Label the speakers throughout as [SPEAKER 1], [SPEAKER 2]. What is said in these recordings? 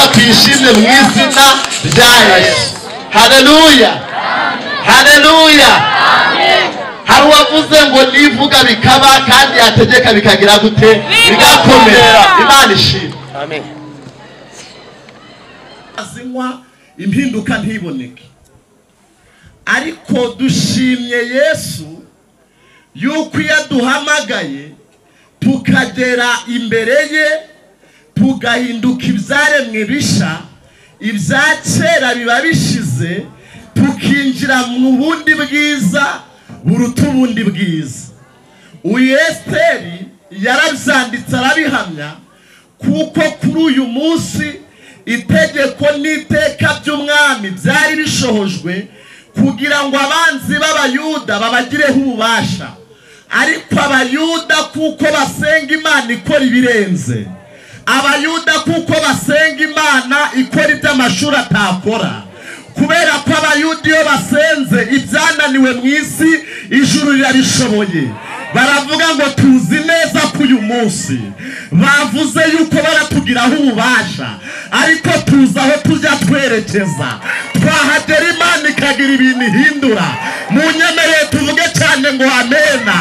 [SPEAKER 1] Amen mu izina rya Yesu haleluya haleluya hari uwavuze ngo nivuga bikaba kandi yategeka bikagira gute bigakomera imana ishima azinywa impinduka ntiboneke ariko dushimye yesu yuko iyo aduhamagaye tukagera imbere ye tugahinduka ibyaremwe bisha ibya kera biba bishize tukinjira mu bundi bwiza buruta ubundi bwiza uyu esiteri yarabyanditse arabihamya kuko kuri uyu munsi itegeko n'iteka by'umwami byari bishohojwe kugira ngo abanzi b'abayuda babagireho ububasha ariko abayuda kuko basenga imana ikora ibirenze abayuda kuko basenga imana ikora iby'amashuri atakora kubera ko abayuda iyo basenze ibyananiwe mu isi ijuru rirabishoboye baravuga ngo tuzi neza ko uyu munsi bavuze yuko baratugiraho ububasha ariko tuzi aho tujya twerekeza twahagera imana ikagira ibintu ihindura mu nyemereye tuvuge cyane ngo amena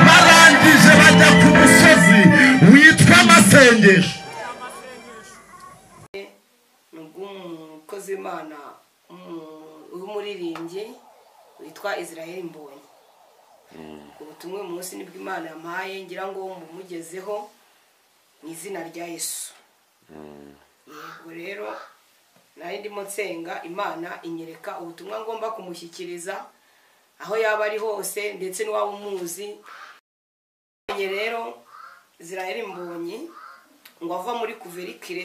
[SPEAKER 1] barangije bajya ku musozi witwa amasengesho
[SPEAKER 2] umukozi w'imana umu- w'umuririmbyi witwa israel mbonyi ubutumwa uyu munsi nibwo imana yampaye ngira ngo mumugezeho mu izina rya yesu yego rero nari ndimo nsenga imana inyereka ubutumwa ngomba kumushyikiriza aho yaba ari hose ndetse n'uwaba umuzi Mbonye rero israel mbonyi ngo ava muri kuverikire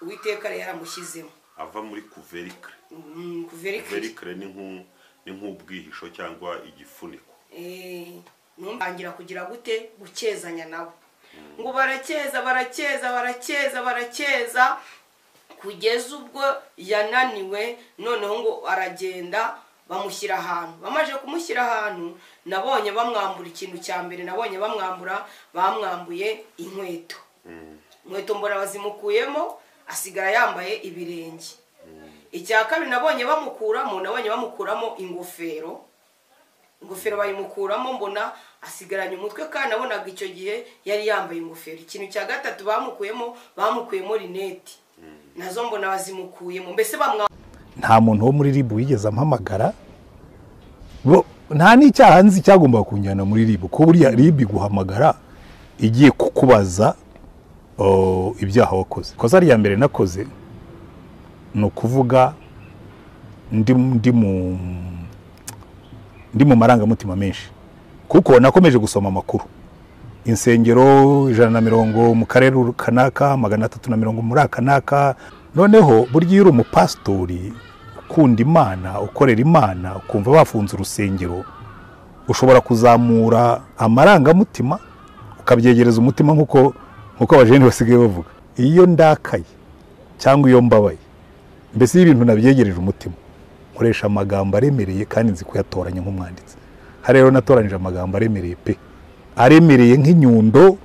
[SPEAKER 2] uwiteka yari yaramushyizemo
[SPEAKER 3] ava muri kuverikire
[SPEAKER 2] Mm, kuverikire
[SPEAKER 3] kuverikire ni nk'u- ni nk'ubwihisho cyangwa igifuniko
[SPEAKER 2] Eh, numbangira kugira gute gukezanya nabo ngo barakeza barakeza barakeza barakeza kugeza ubwo yananiwe noneho ngo aragenda bamushyira ahantu bamaze kumushyira ahantu nabonye bamwambura ikintu cya mbere nabonye bamwambura bamwambuye inkweto inkweto mbora bazimukuyemo asigara yambaye ibirenge icya kabiri nabonye bamukuramo nabonye bamukuramo ingofero ingofero bayimukuramo mbona asigaranye umutwe kandi nabonaga icyo gihe yari yambaye ingofero ikintu cya gatatu bamukuyemo bamukuyemo rinete nazo mbona bazimukuyemo mbese bamwa
[SPEAKER 4] nta muntu wo muri ribu wigeze ampamagara Bo- nta n'icyaha nzi cyagombaga kunjyana muri ribu ko buriya ribu iguhamagara igiye kukubaza o, ibyaha wakoze ikosa rya mbere nakoze ni ukuvuga ndi, ndi mu ndi mu marangamutima menshi kuko nakomeje gusoma amakuru insengero ijana na mirongo mu karere uru- kanaka magana atatu na mirongo muri akanaka noneho burya iyo uri umupasitori ukunda imana ukorera imana ukumva bafunze urusengero ushobora kuzamura amarangamutima ukabyegereza umutima nk'uko nk'uko abajene basigaye bavuga iyo ndakaye cyangwa iyo mbabaye mbese iyo ibintu nabyegereje umutima nkoresha amagambo aremereye kandi nzi kuyatoranya nk'umwanditsi hariya rero natoranije amagambo aremereye pe aremereye nk'inyundo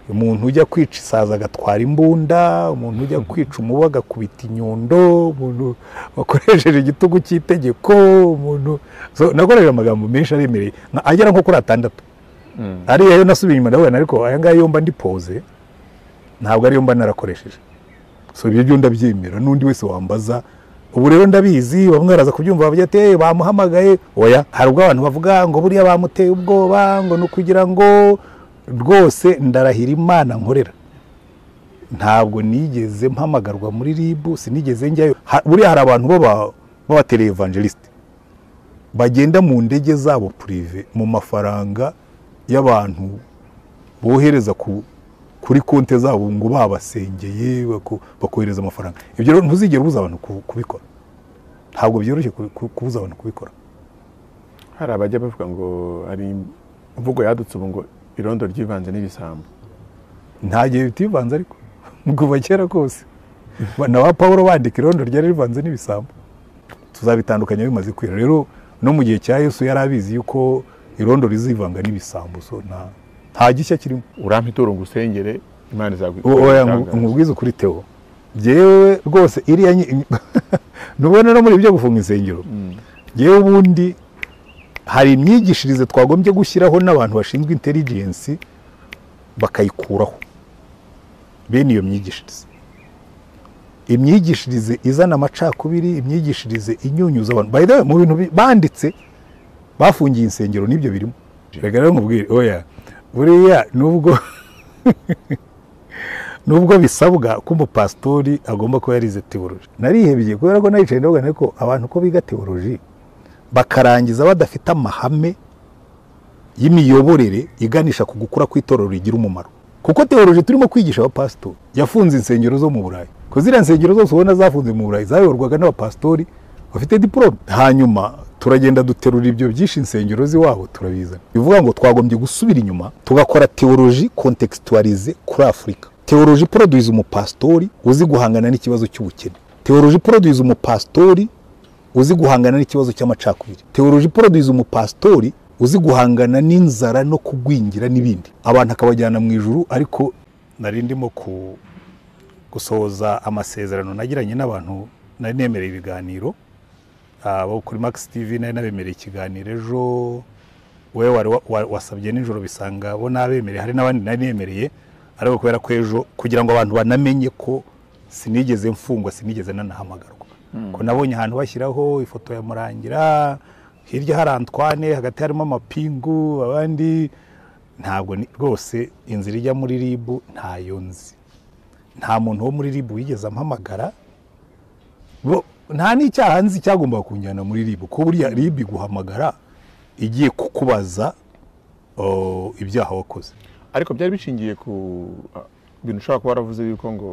[SPEAKER 4] umuntu ujya kwica isaza agatwara imbunda umuntu ujya kwica umubu agakubita inyundo umuntu wakoresheje igitugu cy'itegeko umuntu so, nakoresheje amagambo menshi aremereye nka- agera nko kuri atandatu ariya yo nasubiye inyuma ndabona ariko aya ngaya yo mba ndi pose ntabwo ariyo mba narakoresheje so ibyo byo ndabyemera n'undi wese wambaza ubu rero ndabizi bamwe baraza kubyumva bavuga ati "Eh, bamuhamagaye oya hari ubwo abantu bavuga ngo buriya bamuteye ubwoba ngo ni ukugira ngo rwose ndarahira imana nkorera ntabwo nigeze mpamagarwa muri ribu sinigeze njyayo Ha- buriya hari abantu baba- b'abatele evangelisite bagenda mu ndege zabo purive mu mafaranga y'abantu bohereza ku kuri konti zabo ngo babasengeye bako- bakohereza amafaranga ibyo rero ntuzigere ubuza abantu ku- kubikora ntabwo byoroshye ku- ku- kubuza abantu kubikora
[SPEAKER 5] hari abajya bavuga ngo hari imvugo yadutse ubu ngo irondo ryivanze n'ibisambo
[SPEAKER 4] nta gihe bitivanze ariko kuva kera kose Ba- na ba pawuro bandika irondo ryari rivanze n'ibisambo tuzabitandukanya bimaze kwira rero no mu gihe cya yesu yari abizi yuko irondo rizivanga n'ibisambo so nta nta gishya kirimo
[SPEAKER 5] urampa ituro ngo usengere imana izagu-
[SPEAKER 4] O- oya
[SPEAKER 5] izagutangaza.
[SPEAKER 4] nkubwize ukuri teo byewe rwose iriya nyi- ntubona no muri ibyo gufunga insengero yewe ubundi hari imyigishirize twagombye gushyiraho n'abantu bashinzwe intelligence bakayikuraho bene iyo myigishirize imyigishirize izana amacakubiri imyigishirize inyunyuza abantu by the way mu bintu bi- banditse bafungiye insengero n'ibyo birimo reka rero nkubwire oya buriya nubwo nubwo bisabwa ko umupasitori agomba kuba yarize teoloji narihebye kubera ko nayicaye ndavuga nti ko abantu ko biga teoloji bakarangiza badafite amahame y'imiyoborere iganisha ku gukura kw'itorero rigira umumaro kuko teoloji turimo kwigisha abapasitori yafunze insengero zo mu burayi ko ziriya nsengero zose ubona zafunze mu burayi zayoborwaga n'abapasitori bafite diporome hanyuma turagenda duterura ibyo byinshi insengero z'iwabo turabizana bivuga ngo twagombye gusubira inyuma tugakora teoloji kontekisitwarize kuri afurika teoloji poroduwiza umupasitori uzi guhangana n'ikibazo cy'ubukene teoloji poroduwiza umupasitori uzi guhangana n'ikibazo cy'amacakubiri teoloji poroduwiza umupasitori uzi guhangana n'inzara no kugwingira n'ibindi abantu akabajyana mu ijuru ariko nari ndimo ku gusohoza amasezerano nagiranye n'abantu nari nemereye ibiganiro abo kuri max tv nari nabemereye ikiganiro ejo wowe wari wa- wa- wasabye nijoro bisanga bo nabemereye hari n'abandi nari nemereye ariko kubera ko ejo kugira ngo abantu banamenye ko sinigeze mfungwa sinigeze nanahamagarwa ko nabonye ahantu bashyiraho ifoto ya murangira hirya hari antwane hagati harimo amapingu abandi ntabwo ni- rwose inzira ijya muri ribu ntayo nzi nta muntu wo muri ribu wigeze ampamagara Bo- nta n'icyaha nzi cyagombaga kunjyana muri ribu ko buriya ribu iguhamagara igiye kukubaza o, ibyaha wakoze
[SPEAKER 5] ariko byari bishingiye ku ah, bintu ushobora kuba waravuze yuko ngo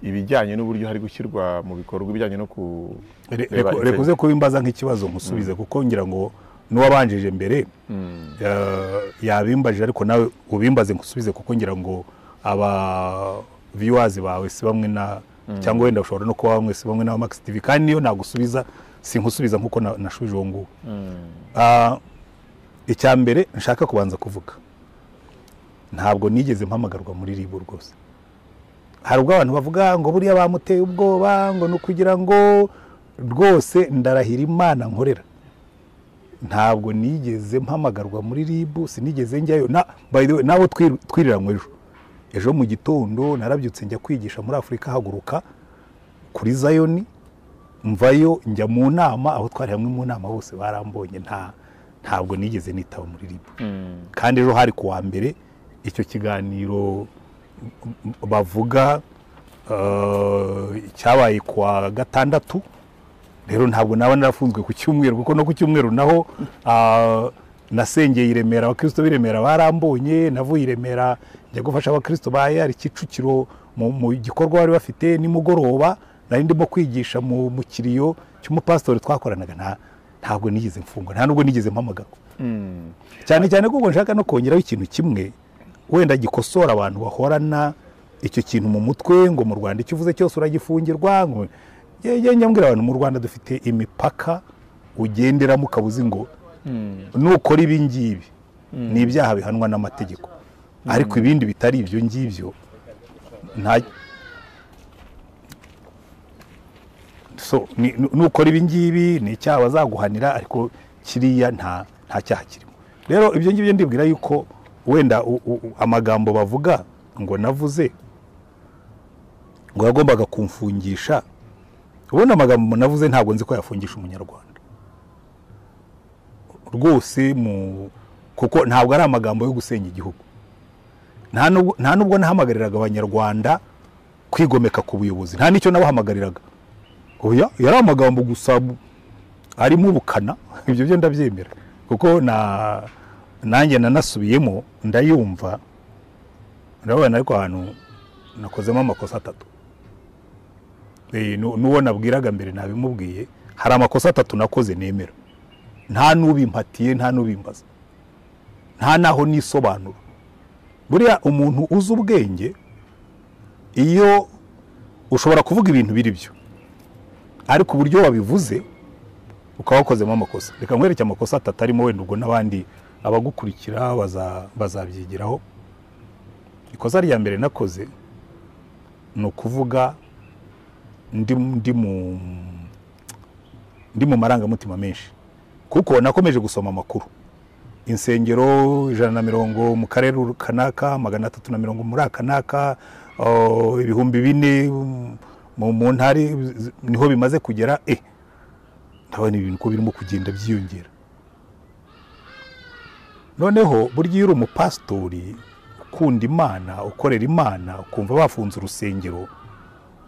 [SPEAKER 5] ibijyanye n'uburyo hari gushyirwa mu bikorwa ibijyanye no ku
[SPEAKER 4] Re-
[SPEAKER 5] reba
[SPEAKER 4] reko- reka uze
[SPEAKER 5] insengero.
[SPEAKER 4] kuba imbaza nk'ikibazo nkusubize kuko ngira ngo n'uwabanjije mbere eh, yabimbaje ariko nawe ubimbaze nkusubize kuko ngira ngo aba viewers bawe si bamwe na cyangwa wenda ushobora no kuba bamwe si bamwe na Max TV kandi niyo nagusubiza sinkusubiza nkuko na- nashubije uwo nguwo Ah, icya mbere nshaka kubanza kuvuga ntabwo nigeze mpamagarwa muri ribu rwose hari ubwo abantu bavuga ngo buriya bamuteye ubwoba ngo ni ukugira ngo rwose ndarahira imana nkorera ntabwo nigeze mpamagarwa muri ribu sinigeze njyayo na by the way nabo twiriranwe ejo ejo mu gitondo narabyutse njya kwigisha muri afurika haguruka kuri zayoni mvayo njya mu nama aho twari hamwe mu nama bose barambonye nta ntabwo nigeze nitaba muri ribu kandi ejo hari ku wa mbere icyo kiganiro bavuga eh, cyabaye kuwa gatandatu rero ntabwo naba narafunzwe ku cyumweru kuko no ku cyumweru naho ah, nasengeye i remera abakristo b'i remera barambonye navuye i remera njya gufasha abakristo ba yari kicukiro mu, mu gikorwa bari bafite nimugoroba nari ndimo kwigisha mu, mu kiriyo cy'umupasitori twakoranaga nta ntabwo nigeze mfungwa nta nubwo nigeze mpamagarwa cyane cyane kuko nshaka no kongeraho ikintu kimwe wenda gikosora abantu bahorana icyo kintu mu mutwe ngo mu rwanda icyo uvuze cyose uragifungirwa ngo ngenge mbwira abantu mu rwanda dufite imipaka ugenderamo ukabuzi ngo nukora ibi ngibi ni ibyaha bihanwa n'amategeko ariko ibindi bitari ibyo ngibyo nta so ni- nu- nukora ibi ngibi ni icyaha bazaguhanira ariko kiriya nta nta cyaha kirimo rero ibyo ngibyo ndibwira yuko wenda u- u- u- amagambo bavuga ngo navuze ngo yagombaga kumfungisha ubundi amagambo navuze ntabwo nzi ko yafungisha umunyarwanda rwose mu kuko ntabwo ari amagambo yo gusenya igihugu nta nubwo- nta nubwo nahamagariraga abanyarwanda kwigomeka ku buyobozi nta n'icyo nabahamagariraga oya yari amagambo gusa bu- arimo ubukana ibyo byo ndabyemera kuko na nanjye nanasubiyemo ndayumva ndabona ariko ahantu nakozemo amakosa atatu Eh, nu- n'uwo nabwiraga mbere nabimubwiye hari amakosa atatu nakoze nemera nta n'ubimpatiye nta n'ubimbaza nta n'aho nisobanura buriya umuntu uzi ubwenge iyo ushobora kuvuga ibintu biri byo ariko uburyo wabivuze ukaba wakozemo amakosa reka nkwereke amakosa atatu arimo wenda ubwo n'abandi abagukurikira baza- bazabyigiraho ikosa rya mbere nakoze ni ukuvuga ndi ndi mu ndi mu marangamutima menshi kuko nakomeje gusoma amakuru insengero ijana na mirongo mu karere kanaka magana atatu na mirongo muri aka n'aka oh, ibihumbi bine mm, mu- mu ntara iz- niho bimaze kugera e ndabona ibintu ko birimo kugenda byiyongera noneho burya iyo uri umupasitori ukunda imana ukorera imana ukumva bafunze urusengero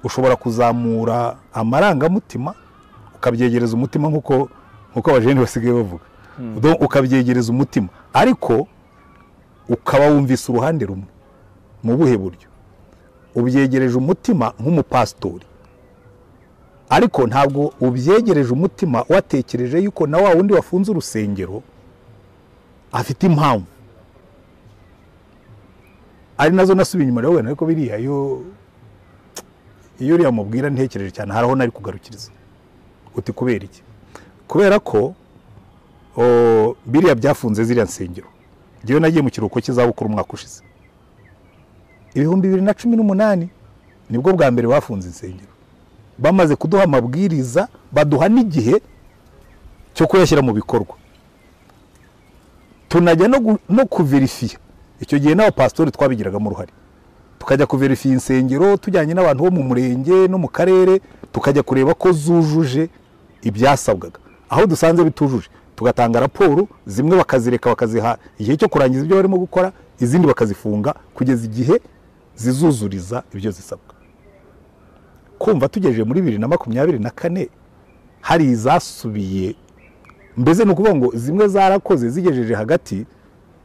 [SPEAKER 4] ushobora kuzamura amarangamutima ukabyegereza umutima nk'uko nk'uko abajene basigaye bavuga Do- ukabyegereza umutima ariko ukaba wumvise uruhande rumwe mu buhe buryo ubyegereje umutima nk'umupasitori ariko ntabwo ubyegereje umutima watekereje yuko na wa wundi wafunze urusengero afite impamvu ari nazo nasubiye inyuma rero wenda ariko biriya iyo iyo uriya mubwira ntekereje cyane hari aho nari kugarukiriza uti kubera iki kubera ko o, biriya byafunze ziriya nsengero njyewe nagiye mu kiruhuko cy'izabukuru umwaka ushize ibihumbi bibiri na cumi n'umunani nibwo bwa mbere bafunze insengero bamaze kuduha amabwiriza baduha n'igihe cyo kuyashyira mu bikorwa tunajya no, gu- no kuverifiya icyo gihe n'abapasitori twabigiragamo uruhare tukajya kuverifiya insengero tujyanye n'abantu bo mu murenge no mu karere tukajya kureba ko zujuje ibyasabwaga aho dusanze bitujuje tugatanga raporo zimwe bakazireka bakaziha igihe cyo kurangiza ibyo barimo gukora izindi bakazifunga kugeza igihe zizuzuriza ibyo zisabwa kumva tugejeje muri bibiri na makumyabiri na kane hari izasubiye mbese ni ukuvuga ngo zimwe zarakoze zigejeje hagati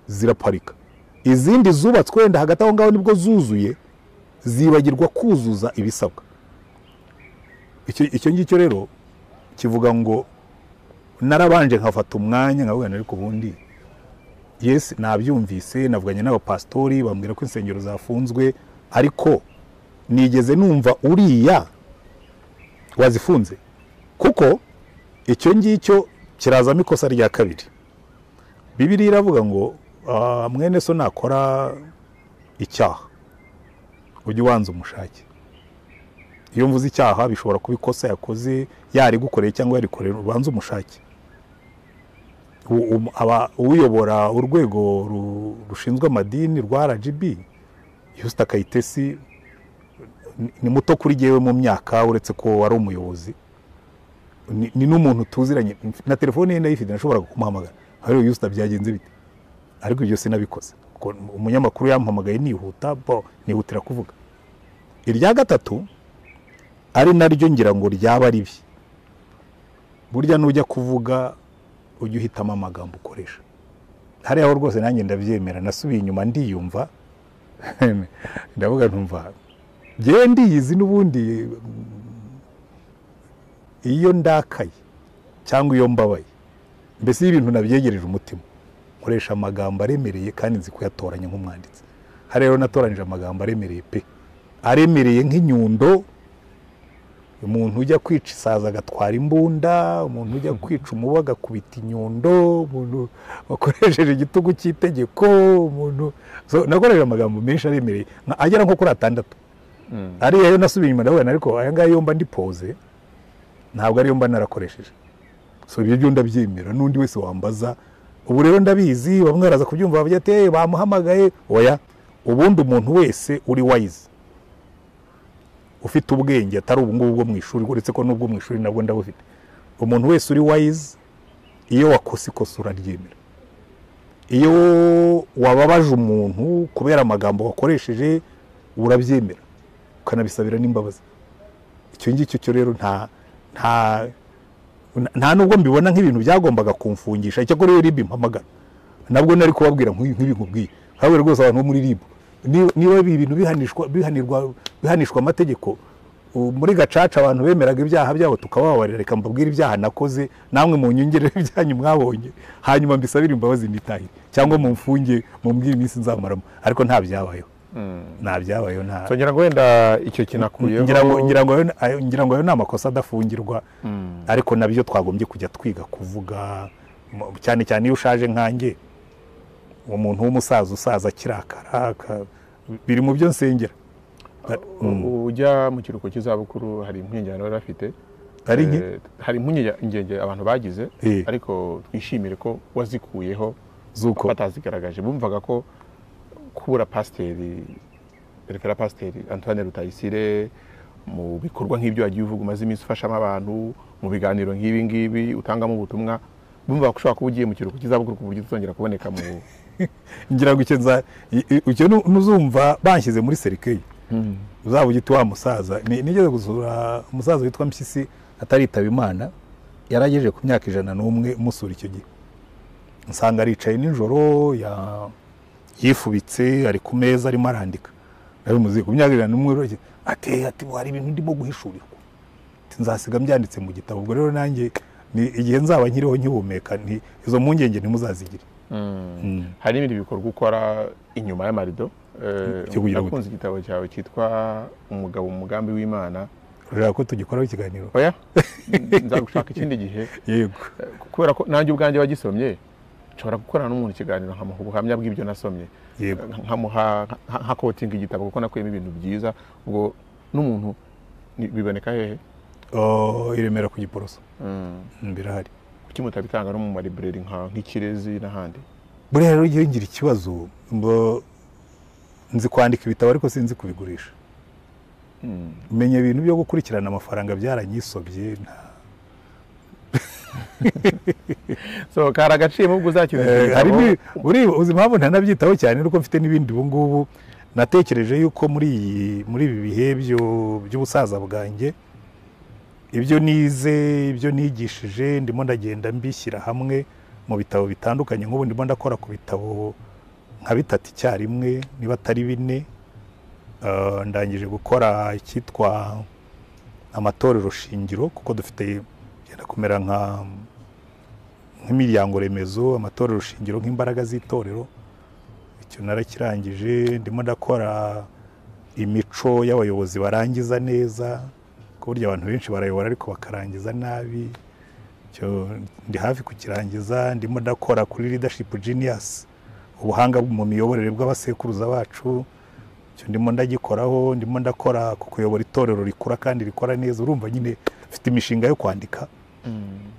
[SPEAKER 4] ziraparika izindi zubatswe wenda hagati aho ngaho nibwo zuzuye zibagirwa kuzuza ibisabwa Icyo- icyo ngicyo rero kivuga ngo narabanje nkafata umwanya nkabona ariko ubundi yesi nabyumvise navuganye n'abapasitori bambwira ko insengero zafunzwe ariko nigeze numva uriya wazifunze kuko icyo ngicyo kirazamo ikosa rya kabiri bibiriya iravuga ngo "Ah, mwene so nakora icyaha ujye ubanza umushake iyo mvuze icyaha bishobora kuba ikosa yakoze yarigukoreye cyangwa yarikorera ubanza umushake U- um- aba- uyobora urwego ru- rushinzwe amadini rwa rgb yusita kayitesi ni- ni muto kuri jyewe mu myaka uretse ko wari umuyobozi ni- ni n'umuntu tuziranye na telefone ye ndayifite nashoboraga kumuhamagara hariya yusita byagenze bite ariko ibyo sinabikoze Ko umunyamakuru yampamagaye nihuta bo nihutira kuvuga irya gatatu ari naryo ngira ngo ryaba ari bi burya nujya kuvuga ujye uhitamo amagambo ukoresha hariya aho rwose nanjye ndabyemera nasubiye inyuma ndiyumva ndavuga ntumva ngewe ndiyizi n'ubundi mm, iyo ndakaye cyangwa iyo mbabaye mbese iyo ibintu nabyegereje umutima nkoresha amagambo aremereye kandi nzi kuyatoranya nk'umwanditsi hariya rero natoranije amagambo aremereye pe aremereye nk'inyundo umuntu ujya kwica isaza agatwara imbunda umuntu ujya kwica umubu agakubita inyundo umuntu wakoresheje igitugu cy'itegeko umuntu so, nakoresheje amagambo menshi aremereye nka- agera nko kuri atandatu ariya yo nasubiye inyuma ndabona ariko aya ngaya yo mba ndi pose ntabwo ariyo mba narakoresheje so ibyo byo ndabyemera n'undi wese wambaza ubu rero ndabizi bamwe baraza kubyumva bavuga ati "Eh, bamuhamagaye oya ubundi umuntu wese uri wayizi ufite ubwenge atari ubu ngubu bwo mu ishuri uretse ko n'ubwo mu ishuri nabwo ndabufite umuntu wese uri wayizi iyo wakose ikosa uraryemera iyo wababaje umuntu kubera amagambo wakoresheje urabyemera ukanabisabira n'imbabazi icyo ngicyo cyo rero nta nta nta nubwo mbibona nk'ibintu byagombaga kumfungisha icyakora iyo ribu impamagara nabwo nari kubabwira nk'ibi- nk'ibintu nk'ibi habe rwose abantu bo muri ribu niba niba ibi bintu bihanishwa bihanirwa bihanishwa amategeko u- muri gacaca abantu bemeraga ibyaha byabo tukabababarira reka mbabwire ibyaha nakoze namwe mu nyongerere ibyanyu mwabonye hanyuma mbisabire imbabazi nitahire cyangwa mumfunge mumbwire iminsi nzamaramo ariko nta byabayeho nta byabayeho nta
[SPEAKER 5] So, ngira ngo wenda icyo kinakuyeho
[SPEAKER 4] ngira ngo ngira ngo ayo- ayo- ngira ngo ayo ni amakosa adafungirwa ariko nabyo twagombye kujya twiga kuvuga mu- cyane cyane iyo ushaje nkanjye umuntu w'umusaza usaza akirakara aka- biri mu byo nsengera
[SPEAKER 5] ujya mu kiruhuko cy'izabukuru hari impungenge bari bafite
[SPEAKER 4] Hari nke?
[SPEAKER 5] Eh, hari impungenge abantu bagize
[SPEAKER 4] Eh.
[SPEAKER 5] ariko twishimire ko wazikuyeho
[SPEAKER 4] Z'uko.
[SPEAKER 5] batazigaragaje bumvaga ko kubura pasiteri perefera pasiteri antoine rutayisire mu bikorwa nk'ibyo wagiye uvuga umaze iminsi ufashamo abantu mu biganiro nk'ibi ngibi utangamo ubutumwa bumva ko ushobora kuba ugiye mu kiruhuko cy'izabukuru ku buryo utazongera kuboneka mu
[SPEAKER 4] ngira ngo icyo nza i- i- icyo nu- nuzumva banshyize muri serikeyi uzaba ugiti wa musaza Ni- nigeze gusura umusaza witwa mpyisi ataritaba imana yari agejeje ku myaka ijana n'umwe musura icyo gihe nsanga aricaye nijoro ya- yifubitse ari ku meza arimo arandika narabimuziye ku myaka ijana n'umwe rero, ati ati hari ibintu ndimo guhishurirwa Ati, nzasiga mbyanditse mu gitabo ubwo rero nanjye ni igihe nzaba nkiriho nkihumeka nti- izo mpungenge ntimuzazigire
[SPEAKER 5] hari n'ibindi bikorwa ukora inyuma y'amarido Eh,
[SPEAKER 4] Cyo kugira ngo-
[SPEAKER 5] nakunze igitabo cyawe cyitwa umugabo mu mugambi w'imana
[SPEAKER 4] rero ko tugikoraho ikiganiro
[SPEAKER 5] oya nzagushaka ikindi gihe
[SPEAKER 4] yego
[SPEAKER 5] Eh, kubera ko nanjye ubwanjye wagisomye nshobora gukorana n'umuntu ikiganiro nkamuha ubuhamya bw'ibyo nasomye
[SPEAKER 4] Yego.
[SPEAKER 5] Eh, nkamuha nka- nka kotinga igitabo kuko nakuyemo ibintu byiza ubwo n'umuntu ni- biboneka hehe
[SPEAKER 4] Oh, i Remera ku Giporoso Mm, birahari
[SPEAKER 5] kuki mutabitanga no mu malibreri nka- nk'ikirezi n'ahandi
[SPEAKER 4] buriya rero iyo ngira ikibazo mbo nzi kwandika ibitabo ariko sinzi kubigurisha menya ibintu byo gukurikirana amafaranga byaranyisobye nta-
[SPEAKER 5] so kari agaciro ubwo uzakiza icyo
[SPEAKER 4] Eh, hari
[SPEAKER 5] gitabo.
[SPEAKER 4] ni- uri uzi impamvu ntanabyitaho cyane nuko mfite n'ibindi ubu ngubu natekereje yuko muri iyi muri ibi bihe byo- by'ubusaza bwanjye ibyo nize ibyo nigishije ndimo ndagenda mbishyira hamwe mu bitabo bitandukanye nk'ubu ndimo ndakora ku bitabo nka bitatu icyarimwe niba atari bine Eh, ndangije gukora icyitwa amatorero shingiro kuko dufite byenda kumera nka nk'imiryango remezo amatorero shingiro nk'imbaraga z'itorero icyo narakirangije ndimo ndakora imico y'abayobozi barangiza neza ku buryo abantu benshi barayobora ariko bakarangiza nabi icyo ndi hafi kukirangiza ndimo ndakora kuri leadership genius ubuhanga mu miyoborere bw'abasekuruza bacu icyo ndimo ndagikoraho ndimo ndakora ku kuyobora itorero rikura kandi rikora neza urumva nyine mfite imishinga yo kwandika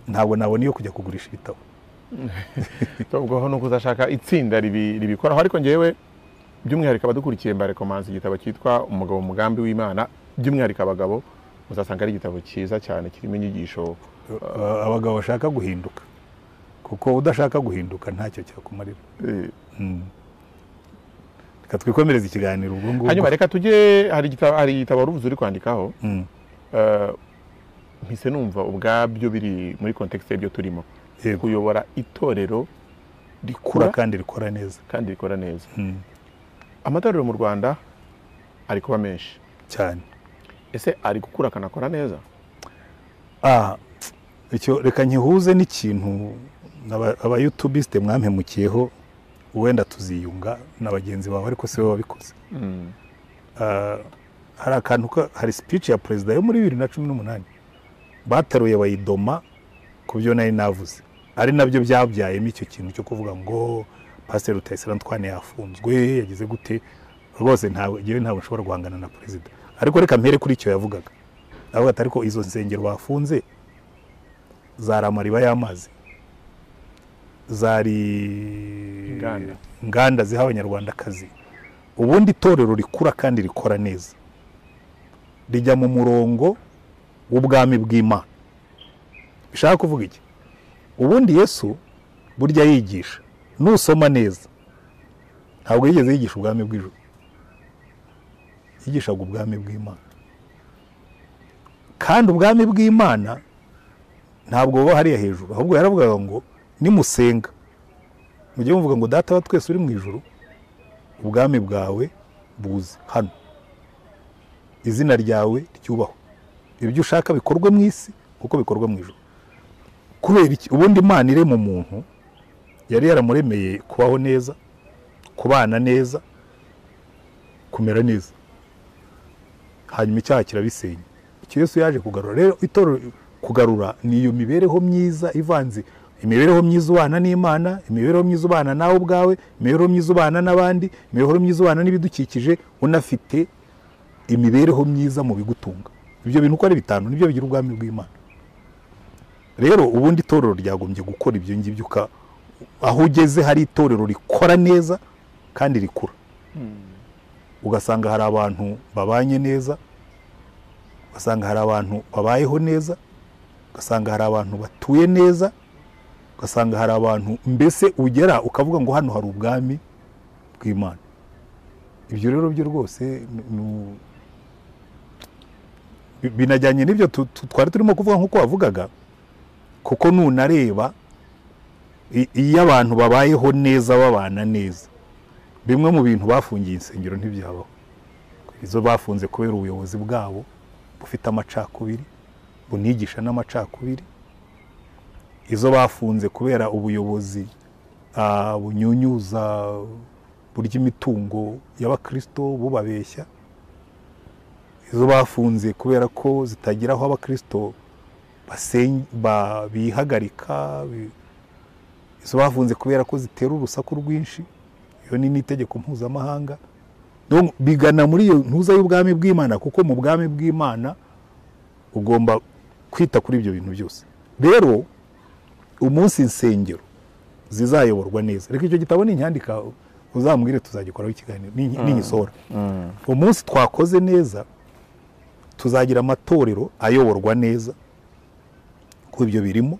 [SPEAKER 4] ntabwo nabona iyo kujya kugurisha ibitabo
[SPEAKER 5] ubwo nuko uzashaka itsinda ribi- ribikoraho ariko ngewe by'umwihariko abadukurikiye mbarekomanze igitabo cyitwa umugabo mu mugambi w'imana by'umwihariko abagabo uzasanga ari igitabo cyiza cyane kirimo inyigisho
[SPEAKER 4] Uh, abagabo bashaka guhinduka kuko udashaka guhinduka ntacyo cyakumarira
[SPEAKER 5] eh,
[SPEAKER 4] reka twikomereza ikiganiro ubwo ngubwo
[SPEAKER 5] hanyuma reka tujye hari igitabo hari igitabo wari uvuze uri kwandikaho
[SPEAKER 4] Mm,
[SPEAKER 5] eh, mpise numva ubwabyo biri muri kontekisi y'ibyo turimo
[SPEAKER 4] Yego.
[SPEAKER 5] kuyobora itorero
[SPEAKER 4] kura
[SPEAKER 5] rikura
[SPEAKER 4] kandi rikora neza
[SPEAKER 5] kandi rikora neza
[SPEAKER 4] Mm,
[SPEAKER 5] amatorero mu rwanda ari kuba menshi
[SPEAKER 4] cyane
[SPEAKER 5] ese ari gukura akanakora neza
[SPEAKER 4] Ah, icyo reka nkihuze n'ikintu aba- abayutubisite mwampemukiyeho wenda tuziyunga na bagenzi bawe ariko si wowe wabikoze Ah, hari akantu ka- hari speech ya perezida yo muri bibiri na cumi n'umunani bataruye bayidoma ku byo nari navuze ari nabyo byabyayemo icyo kintu cyo kuvuga ngo pasiteri rutayisire antwane yafunzwe yagize gute rwose ntabwo ngewe ntabwo nshobora guhangana na perezida ariko reka mpere kuri icyo yavugaga avuga ati ariko izo nsengero bafunze zari amariba y'amazi zari
[SPEAKER 5] Inganda.
[SPEAKER 4] inganda ziha abanyarwandakazi ubundi itorero rikura kandi rikora neza rijya mu murongo w'ubwami bw'imana bishaka kuvuga iki ubundi yesu burya yigisha nusoma neza ntabwo yigeze yigisha ubwami bw'ijuru yigishaga ubwami bw'imana kandi ubwami bw'imana ntabwo buba hariya hejuru ahubwo yaravugaga ngo nimusenga mujye muvuga ngo data wa twese uri mu ijuru ubwami bwawe buze hano izina ryawe ryubahwe ibyo ushaka bikorwe mu isi kuko bikorwa mu ijuru kubera iki ubundi imana irema umuntu yari yaramuremeye kubaho neza kubana neza kumera neza hanyuma icyaha kirabisenya icyo yesu yaje kugarura rero itorero kugarura ni iyo mibereho myiza ivanze imibereho myiza ubana n'imana imibereho myiza ubana nawe ubwawe imibereho myiza ubana n'abandi imibereho myiza ubana n'ibidukikije unafite imibereho myiza mu bigutunga ibyo bintu uko ari bitanu nibyo bigira ubwami bw'imana rero ubundi itorero ryagombye gukora ibyo ngibyo uka- aho ugeze hari itorero rikora neza kandi rikura ugasanga hari abantu babanye neza ugasanga hari abantu babayeho neza ugasanga hari abantu batuye neza ugasanga hari abantu mbese ugera ukavuga ngo hano hari ubwami bw'imana ibyo rero byo rwose ni- ni- bi- binajyanye n'ibyo tu- tu- twari turimo kuvuga nk'uko wavugaga kuko nunareba i- iyo abantu babayeho neza babana neza bimwe mu bintu bafungiye insengero ntibyabaho izo bafunze kubera ubuyobozi bwabo bufite amacakubiri bunigisha n'amacakubiri izo bafunze kubera ubuyobozi ah, bunyunyuza burya imitungo y'abakirisito bubabeshya izo bafunze kubera ko zitagira aho abakirisito basen- ba- bihagarika bi- izo bafunze kubera ko zitera urusaku rwinshi iyo ni n'itegeko mpuzamahanga Donc, bigana muri iyo ntuza y'ubwami bw'imana kuko mu bwami bw'imana ugomba kwita kuri ibyo bintu byose rero umunsi insengero zizayoborwa neza reka icyo gitabo ninyandika uzambwire tuzagikoraho ikiganiro ni- ningisohora umunsi twakoze neza tuzagira amatorero ayoborwa neza kuko ibyo birimo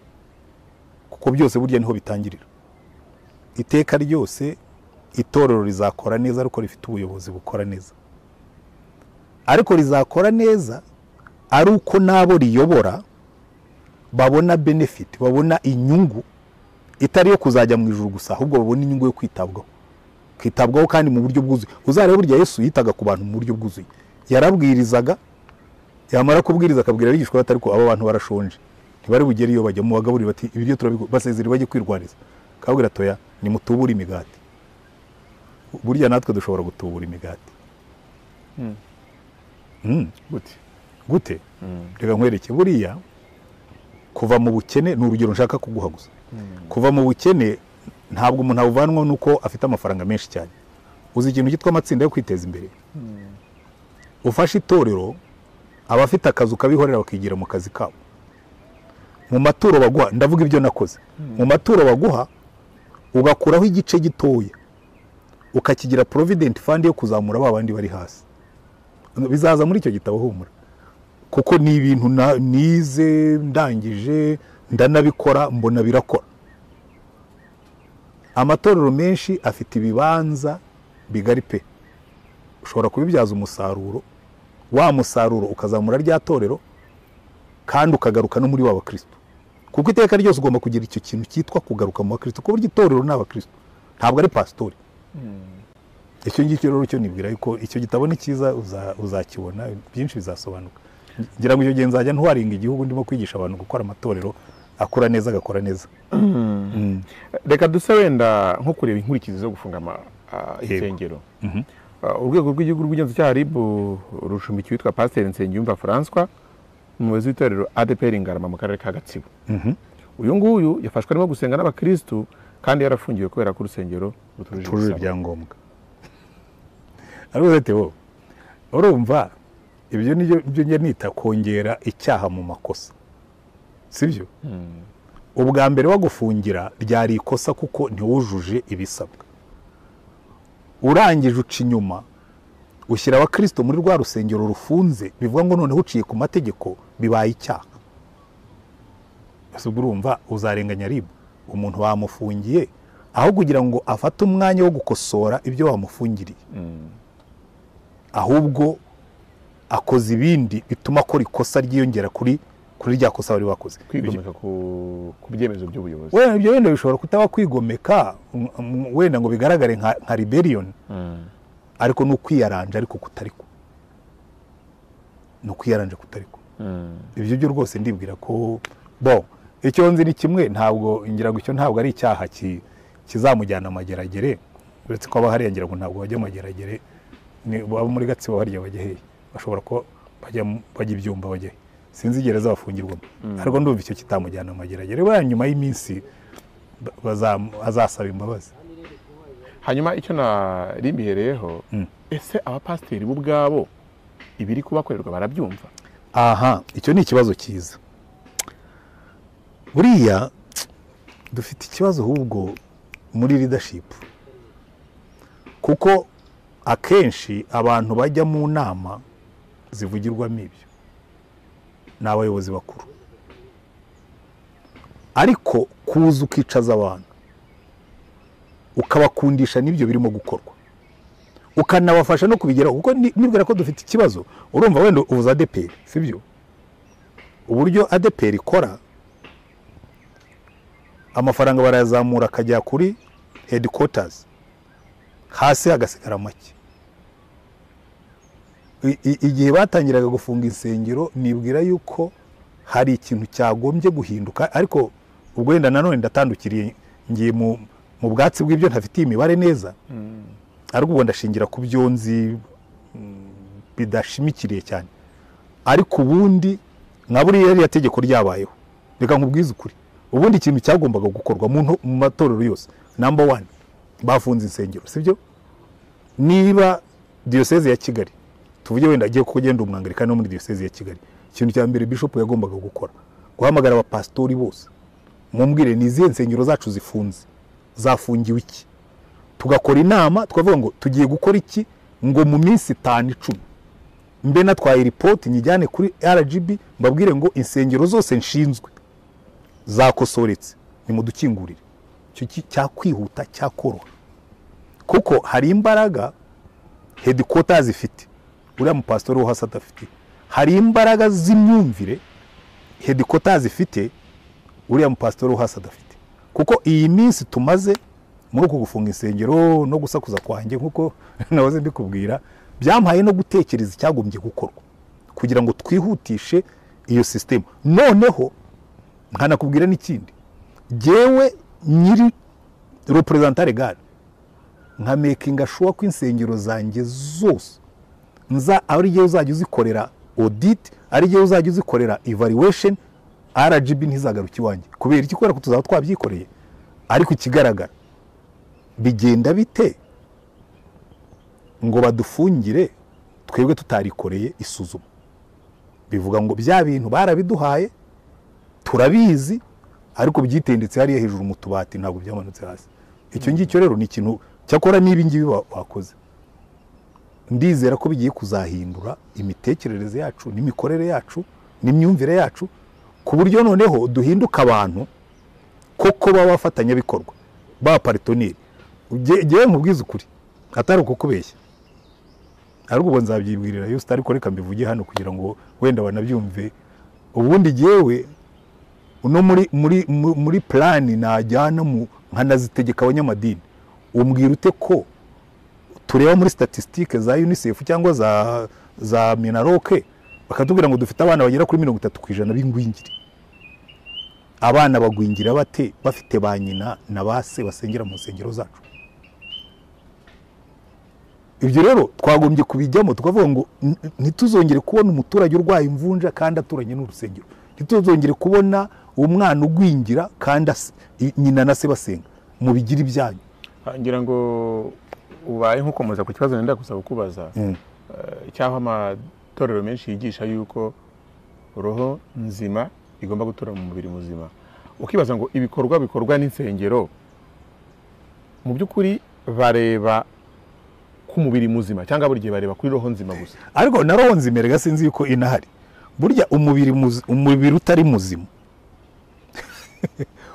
[SPEAKER 4] kuko byose burya niho bitangirira iteka ryose itorero rizakora neza ariko rifite ubuyobozi bukora neza ariko rizakora neza ari uko n'abo riyobora babona benefit babona inyungu itari iyo kuzajya mu ijuru gusa ahubwo babona inyungu yo kwitabwaho kwitabwaho kandi mu buryo bwuzuye uzarebe burya yesu yitaga ku bantu mu buryo bwuzuye yarabwirizaga yamara kubwiriza akabwira abigishwa be ati ariko aba bantu barashonje ntibari bugere iyo bajya mu bagaburira bati ibiryo turabigu- basezera bajye kwirwaniza akababwira toya nimutubure imigati burya natwe dushobora gutubura imigati Mm,
[SPEAKER 5] gute
[SPEAKER 4] gute reka nkwereke buriya kuva mu bukene ni urugero nshaka kuguha gusa kuva mu bukene ntabwo umuntu abuvanwa nuko afite amafaranga menshi cyane uzi ikintu cyitwa amatsinda yo kwiteza imbere ufashe itorero abafite akazu kabihorera bakigira mu kazi kabo mu maturo baguha ndavuga ibyo nakoze mu maturo baguha ugakuraho igice gitoya ukakigira provident fund yo kuzamura ba bandi bari hasi bizaza muri icyo gitabo humura kuko ni ibintu na- nize ndangije ndanabikora mbona birakora amatorero menshi afite ibibanza bigari pe ushobora kubibyaza umusaruro wa musaruro ukazamura rya torero kandi ukagaruka no muri wa bakristo kuko iteka ryose ugomba kugira icyo kintu cyitwa kugaruka mu bakristo ku buryo itorero ni abakristo ntabwo ari pasitori icyo ngicyo rero cyo nibwira yuko icyo gitabo ni cyiza uza- uzakibona byinshi bizasobanuka ngira ngo icyo gihe nzajya ntwaringa igihugu ndimo kwigisha abantu gukora amatorero akora neza agakora neza Mm.
[SPEAKER 5] reka duse wenda nko kureba inkurikizi zo gufunga ama- ah, insengero Ah, urwego rw'igihugu rw'ingenzacyaha rib rushumbikiye witwa pasiteri nsengiyumva francois umuyobozi w'itorero adeperi ingarama mu karere ka gatsibo uyu nguyu yafashwe arimo gusenga n'abakirisitu kandi yarafungiwe kubera ko urusengero rutujuje
[SPEAKER 4] tujuje
[SPEAKER 5] ibisabwa.
[SPEAKER 4] ibyangombwa ariko ati wowe urumva ibyo ni byo njya nita kongera icyaha mu makosa sibyo ubwa mbere wagufungira ryari ikosa kuko ntiwujuje ibisabwa urangije uca inyuma ushyira abakristo muri rwa rusengero rufunze bivuga ngo noneho uciye ku mategeko bibaye icyaha ese ubwo urumva uzarenganya ribu umuntu bamufungiye aho kugira ngo afate umwanya wo gukosora ibyo bamufungiriye ahubwo akoze ibindi bituma akora ikosa ryiyongera kuri kuri rya kosa bari bakoze
[SPEAKER 5] kwigomeka ku ku byemezo by'ubuyobozi
[SPEAKER 4] wenda ibyo wenda bishobora kutaba kwigomeka m- m- wenda ngo bigaragare nka, nka rebellion ariko ni ukwiyaranja ariko kutari ko ni ukwiyaranja kutari ko ibyo byo rwose ndibwira ko bo icyo nzi ni kimwe ntabwo ngira ngo icyo ntabwo ari icyaha ki- kizamujyana amageragere uretse ko haba hariya ngira ngo ntabwo bajya amageragere ni- baba muri gatsibo harya bajya hehe bashobora kuba bajya mu- bajya ibyumba bajya he sinzi gereza bafungirwamo ariko ndumva icyo kitamujyana amageragere wenda nyuma y'iminsi ba- bazam- azasaba imbabazi
[SPEAKER 5] hanyuma icyo narimbihereyeho ese abapasiteri bo ubwabo ibiri kubakorerwa barabyumva
[SPEAKER 4] aha icyo ni ikibazo cyiza buriya dufite ikibazo ahubwo muri leadership kuko akenshi abantu bajya mu nama zivugirwamo ibyo ni abayobozi bakuru ariko kuza ukicaza abantu ukabakundisha n'ibyo birimo gukorwa ukanabafasha no kubigeraho kuko ni- nibwira ko dufite ikibazo urumva wenda uvuze adeperi sibyo uburyo adeperi ikora amafaranga barayazamura akajya kuri headquarters hasi hagasigara make I- i- igihe batangiraga gufunga insengero nibwira yuko hari ikintu cyagombye guhinduka ariko ubwo wenda nanone ndatandukiriye ngiye mu, mu bwatsi bw'ibyo ntafitiye imibare neza ariko ubu ndashingira ku byo nzi mm, bidashimikiriye cyane ariko ubundi nka buriya ririya tegeko ryabayeho reka nkubwize ukuri ubundi ikintu cyagombaga gukorwa mu nto- mu matorero yose namba wani bafunze insengero sibyo niba diyoseze ya kigali tuvuge wenda agiye kugenda umwangalikani wo muri diyoseze ya kigali ikintu cya mbere bishopu yagombaga gukora guhamagara abapasitori bose mumbwire ni izihe nsengero zacu zifunze zafungiwe iki tugakora inama tukavuga ngo tugiye gukora iki ngo mu minsi itanu icumi mbe natwaye ripoti nyijyane kuri rgb mbabwire ngo insengero zose nshinzwe zakosoretse nimudukingurire icyo ki- cyakwihuta cyakoroha kuko hari imbaraga hedikota zifite uriya mupasitori wo hasi adafite hari imbaraga z'imyumvire hedikota zifite uriya mupasitori wo hasi adafite kuko iyi minsi tumaze muri uku gufunga insengero no gusakuza kwanjye nk'uko nahoze mbikubwira byampaye no gutekereza icyagombye gukorwa kugira ngo twihutishe iyo sisitemu noneho nkanakubwira n'ikindi jyewe nyiri reperezanta regari nka mekinga shuwa ko insengero zanjye zose nza ari jyewe uzajya uzikorera oditi ari jyewe uzajya uzikorera evaluation rgb ntizagaruke iwanjye kubera iki kubera ko tuzaba twabyikoreye ariko ikigaragara bigenda bite ngo badufungire twebwe tutarikoreye isuzuma bivuga ngo bya bintu barabiduhaye turabizi ariko byitendetse hariya hejuru mu tubati ntabwo byamanutse hasi icyo ngicyo rero ni ikintu cyakora n'ibi ngibi wa- wakoze ndizera ko bigiye kuzahindura imitekerereze yacu n'imikorere yacu n'imyumvire yacu ku buryo noneho duhinduka abantu koko b'abafatanyabikorwa b'abaparitoneri ngewe nkubwize ukuri atari ukukubeshya ariko ubwo nzabyibwirira yose ariko reka mbivuge hano kugira ngo wenda banabyumve ubundi jyewe uno muri muri mu- muri plani najyana mu nkanazitegeka abanyamadini umbwira ute ko tureba muri statistique za UNICEF cyangwa za za Minaroke bakatubwira ngo dufite abana bagera kuri mirongo itatu ku ijana b'ingwingiri abana bagwingira bate bafite ba nyina na ba se basengera mu nsengero zacu ibyo rero twagombye kubijyamo tukavuga ngo "N- ntituzongere kubona umuturage urwaye imvunja kandi aturanye n'urusengero ntituzongere kubona umwana ugwingira kandi as- i- nyina na se basenga mubigire ibyanyu
[SPEAKER 5] Ah, ngira ngo ubaye nk'ukomeza ku kibazo nenda gusa kukubaza
[SPEAKER 4] Mm.
[SPEAKER 5] Eh, icyaho amatorero menshi yigisha yuko roho nzima igomba gutura mu mubiri muzima ukibaza ngo ibikorwa bikorwa n'insengero mu by'ukuri bareba ku mubiri muzima cyangwa buri gihe bareba kuri roho nzima gusa
[SPEAKER 4] ariko na roho nzimere sinzi yuko inahari burya umubiri muzi- umubiri utari muzima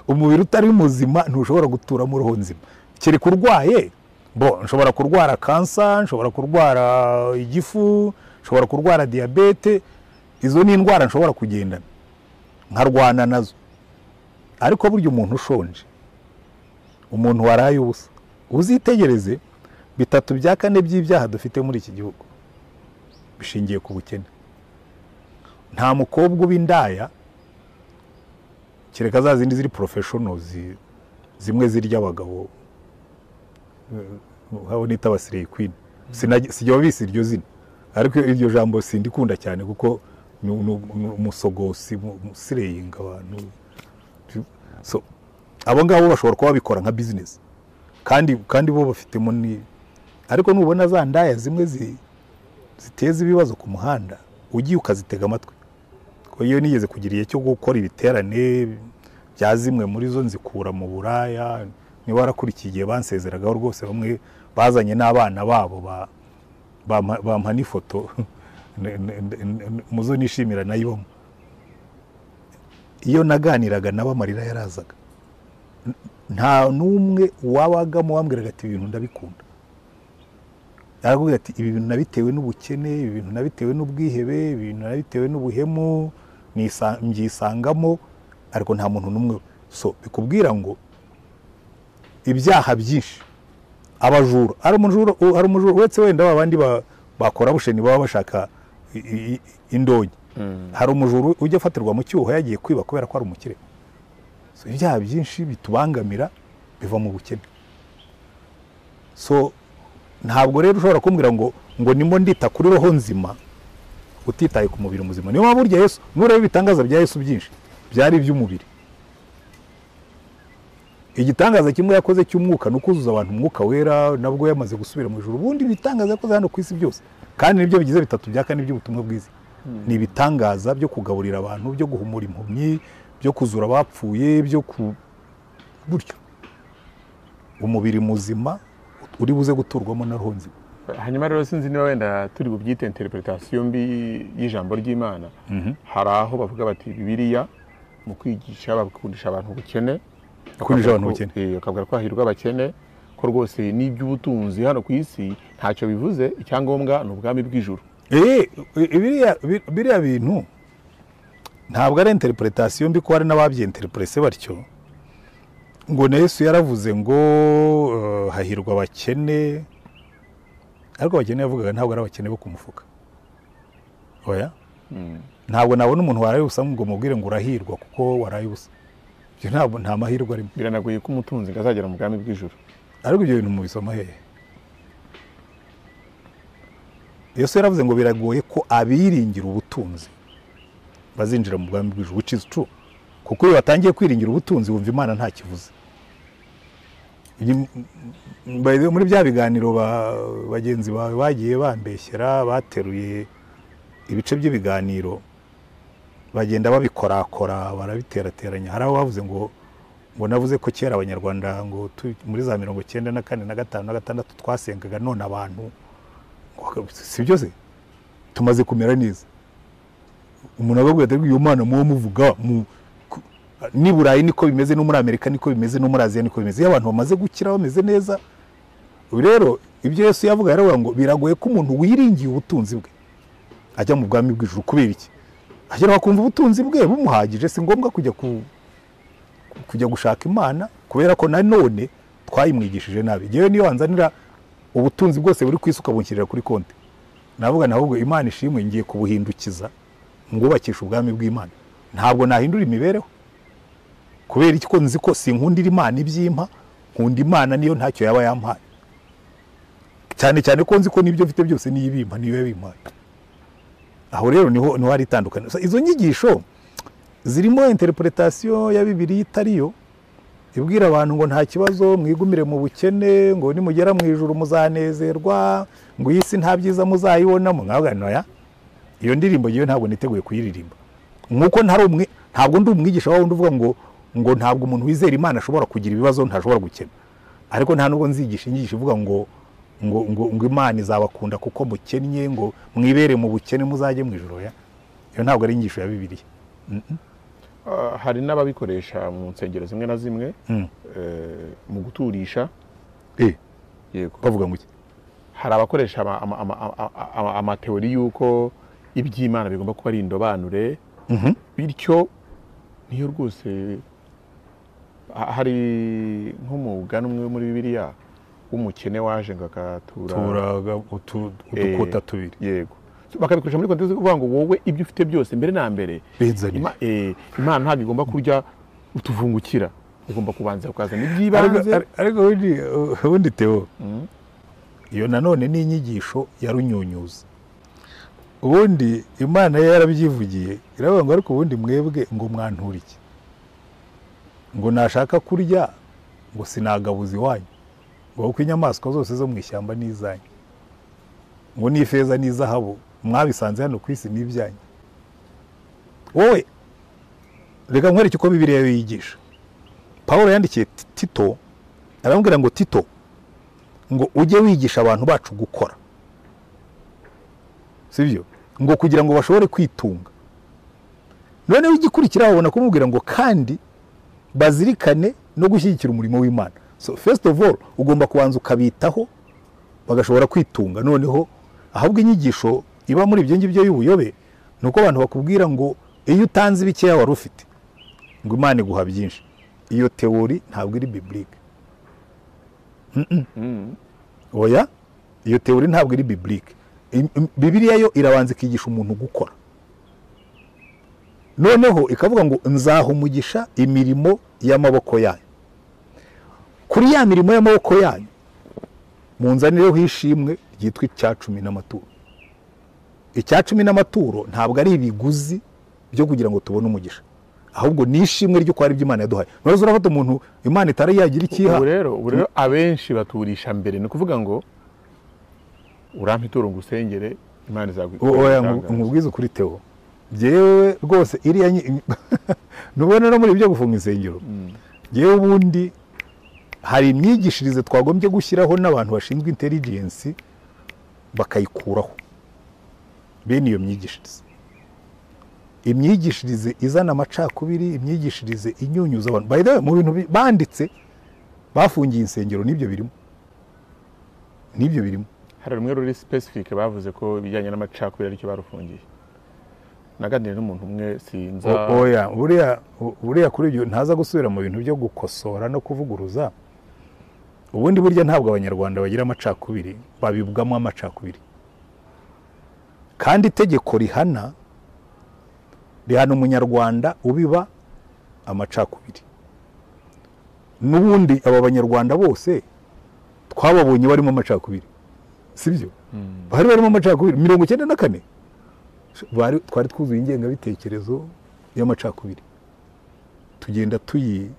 [SPEAKER 4] umubiri utari muzima ntushobora guturamo roho nzima kereka urwaye bo nshobora kurwara kansa nshobora kurwara igifu nshobora kurwara diyabete izo ni indwara nshobora kugendana nkarwana nazo ariko burya umuntu ushonje umuntu waraye ubusa uzitegereze bitatu bya kane by'ibyaha dufite muri iki gihugu bishingiye ku bukene nta mukobwa uba indaya kereka za zindi ziri porofeshono zi- zimwe zirya abagabo habo nita abasireyi kwini Sinajya- sijya babisi iryo zina ariko iryo jambo sindikunda cyane kuko ni ni- ni umusogosi mu- umusireyinga abantu so abo ngabo bashobora kuba babikora nka bizinesi kandi kandi bo bafitemo ni ariko nubona za ndaya zimwe zi ziteza ibibazo ku muhanda ugiye ukazitega amatwi ko iyo nigeze kugira igihe cyo gukora ibiterane bya zimwe muri zo nzikura mu buraya niba warakurikiye igihe bansezeragaho rwose bamwe bazanye n'abana babo ba- bampa bampa n'ifoto ne- ne- ne- muzo nishimira nayo iyo naganiraga nabo amarira yarazaga N- nta n'umwe wabagamo wambwiraga ati ibintu ndabikunda arakubwira ati ibi bintu nabitewe n'ubukene ibi bintu nabitewe n'ubwihebe ibi bintu nabitewe n'ubuhemu nisa- mbyisangamo ariko nta muntu n'umwe so bikubwira ngo ibyaha byinshi abajura hari umujura u- hari umujura uretse wenda ba bandi ba- bakora busheni baba bashaka i- i- indonke hari umujura ujya afatirwa mu cyuho yagiye kwiba kubera ko ari umukire So, ibyaha byinshi bitubangamira biva mu bukene so ntabwo rero ushobora kumbwira ngo ngo nimo ndita kuri roho nzima utitaye ku mubiri muzima niyo mpamvu burya yesu nureba ibitangaza bya yesu byinshi byari iby'umubiri igitangaza kimwe yakoze cy'umwuka ni ukuzuza abantu umwuka wera nabwo yamaze gusubira mu ijuru ubundi ibitangaza yakoze hano ku isi byose kandi nibyo bigize bitatu bya kane by'ubutumwa bwiza ni ibitangaza byo kugaburira abantu byo guhumura impumyi byo kuzura abapfuye byo ku buryo umubiri muzima uri buze guturwamo na roho nzima
[SPEAKER 5] hanyuma rero sinzi niba wenda turi bubyite interpretation mbi y'ijambo ry'imana hari aho bavuga bati bibiliya mu kwigisha bakundisha abantu ubukene
[SPEAKER 4] Gukundisha abantu ubukene.
[SPEAKER 5] Eh, bakavuga ko hahirwa abakene ko rwose n'iby'ubutunzi hano ku isi ntacyo bivuze icyangombwa ni ubwami bw'ijuru
[SPEAKER 4] Eh, biriya bi- biriya bintu ntabwo ari interpretation mbi ko hari n'ababyenterprese batyo ngo na yesu yaravuze ngo eh, hahirwa abakene ariko abakene yavugaga ntabwo ari abakene bo ku mufuka oya ntabwo nabona umuntu waraye ubusa ngo mubwire ngo urahirwa kuko waraye ubusa ibyo ntabwo nta mahirwe arimo
[SPEAKER 5] biranagoye ko umutunzi ngo azagera mu bwami bw'ijuru
[SPEAKER 4] ariko ibyo bintu mubisoma hehe yesu yaravuze ngo biragoye ko abiringira ubutunzi bazinjira mu bwami bw'ijuru which is true kuko iyo batangiye kwiringira ubutunzi wumva imana nta kivuze Iyi- by the way, muri bya biganiro ba- bagenzi bawe bagiye bambeshyera bateruye ibice by'ibiganiro bagenda babikorakora barabiterateranya hari aho bavuze ngo ngo navuze ko kera abanyarwanda ngo tu- muri za mirongo icyenda na kane na gatanu na gatandatu twasengaga none abantu ngo- si byo se tumaze kumera neza umuntu akakubwira ati uyu mwana muwo muvuga mu ku- n'i burayi niko bimeze no muri amerika niko bimeze no muri aziya niko bimeze iyo abantu bamaze gukira bameze neza ubu rero ibyo yesu yavuga yaravuga ngo biragoye ko umuntu wiringiye ubutunzi bwe ajya mu bwami bw'ijuru kubera iki agera bakumva ubutunzi bwe bumuhagije si ngombwa kujya ku kujya gushaka imana kubera ko nanone twayimwigishije nabi ngewe niyo wanzanira ubutunzi bwose buri ku isi ukabunshyirira kuri konti navuga ahubwo imana ishimwe ngiye kubuhindukiza ngubakisha ubwami bw'imana ntabwo nahindura imibereho kubera iki ko nzi ko sinkundira imana ibyimpa nkunda imana niyo ntacyo yaba yampaye cyane cyane ko nzi ko n'ibyo mfite byose niyo ibimpa niyo yabimpaye aho rero niho niho hari itandukaniro So, izo nyigisho zirimo interpretation ya bibiliya itari yo ibwira abantu ngo nta kibazo mwigumire mu bukene ngo nimugera mu ijuru muzanezerwa ngo iyi si nta byiza muzayibonamo nkavuga noya iyo ndirimbo ngewe ntabwo niteguye kuyiririmba nkuko ntari umwe ntabwo ndi umwigisha wawe uvuga ngo ngo ntabwo umuntu wizera imana ashobora kugira ibibazo ntashobora gukena ariko nta nubwo nzigisha inyigisho ivuga ngo ngo ngo, ngo imana izabakunda kuko mukennye ngo mwibere mu bukene muzajye mu ijuru oya iyo ntabwo ari inyigisho ya bibiliya
[SPEAKER 5] Ah, hari n'ababikoresha mu nsengero zimwe na zimwe
[SPEAKER 4] Mm.
[SPEAKER 5] eh, mu guturisha
[SPEAKER 4] Eh,
[SPEAKER 5] yego
[SPEAKER 4] bavuga ngo iki
[SPEAKER 5] hari abakoresha ama- ama- ama- ama- ama- amateori y'uko iby'imana bigomba kuba ari indobanure bityo niyo rwose ha- hari nko mu mugani umwe muri bibiliya w'umukene waje ngo agatura
[SPEAKER 4] turaga utu- udukuta tubiri
[SPEAKER 5] yego So, bakabikoresha muri kontexte yo kuvuga ngo wowe ibyo ufite byose mbere na mbere
[SPEAKER 4] Bizanire.
[SPEAKER 5] Ima- eh, imana ntabwo igomba kurya utuvungukira igomba kubanza ukazana
[SPEAKER 4] Ariko-
[SPEAKER 5] iby'ibanze
[SPEAKER 4] ar- ariko ubundi ubundi teo iyo nanone ni inyigisho ya runyunyuza ubundi imana yo yarabyivugiye iravuga ngo ariko ubundi mwebwe ngo mwantura iki ngo nashaka kurya ngo sinagabuza iwanyu ngo kuko inyamaswa zose zo mu ishyamba ni izanyu ngo ni ifeza n'izahabu mwabisanze hano ku isi ni ibyanyu wowe reka nkwereke uko bibiriya yigisha paul yandikiye Ti- tito aramubwira ngo tito ngo ujye wigisha abantu bacu gukora sibyo ngo kugira ngo bashobore kwitunga noneho igikurikiraho babona kumubwira ngo kandi bazirikane no gushyigikira umurimo w'imana so first of all ugomba kubanza ukabitaho bagashobora kwitunga noneho ahubwo inyigisho iba muri ibyo ngibyo y'ubuyobe ni uko abantu bakubwira ngo iyo utanze bikeya wari ufite ngo imana iguha byinshi iyo teori ntabwo iri biblike oya iyo teori ntabwo iri biblike Im- im- bibiliya yo irabanza ikigisha umuntu gukora noneho ikavuga ngo nzaha umugisha imirimo y'amaboko yanyu kuri ya mirimo y'amaboko yanyu munzanireho ishimwe ryitwa icya cumi n'amaturo icya cumi n'amaturo ntabwo ari ibiguzi byo kugira ngo tubone umugisha ahubwo ni ishimwe ry'uko hari ibyo imana yaduhaye ntuzi urafata umuntu imana itari yagira ikiha
[SPEAKER 5] ubu rero ubu rero abenshi baturisha mbere ni ukuvuga ngo urampe ituro ngo usengere imana izagu-
[SPEAKER 4] oya
[SPEAKER 5] izagutangaza."
[SPEAKER 4] nkubwize ukuri teo byewe rwose iriya nyi- ntubona no muri ibyo gufunga insengero yewe ubundi hari imyigishirize twagombye gushyiraho n'abantu bashinzwe intelligence bakayikuraho bene iyo myigishirize imyigishirize izana amacakubiri imyigishirize inyunyuza abantu by the way mu bintu bi- banditse bafungiye insengero n'ibyo birimo n'ibyo birimo
[SPEAKER 5] hari rumwe ruri specific bavuze ko ibijyanye n'amacakubiri aricyo barufungiye naganiriye n'umuntu umwe sinza
[SPEAKER 4] O- oya buriya bu- buriya kuri ibyo ntaza gusubira mu bintu byo gukosora no kuvuguruza ubundi burya ntabwo abanyarwanda bagira amacakubiri babibwamo amacakubiri kandi itegeko rihana rihana umunyarwanda ubiba amacakubiri n'ubundi aba banyarwanda bose twababonye barimo amacakubiri sibyo bari barimo amacakubiri mirongo icyenda na kane bari twari twuzuye ingengabitekerezo y'amacakubiri tugenda tuyi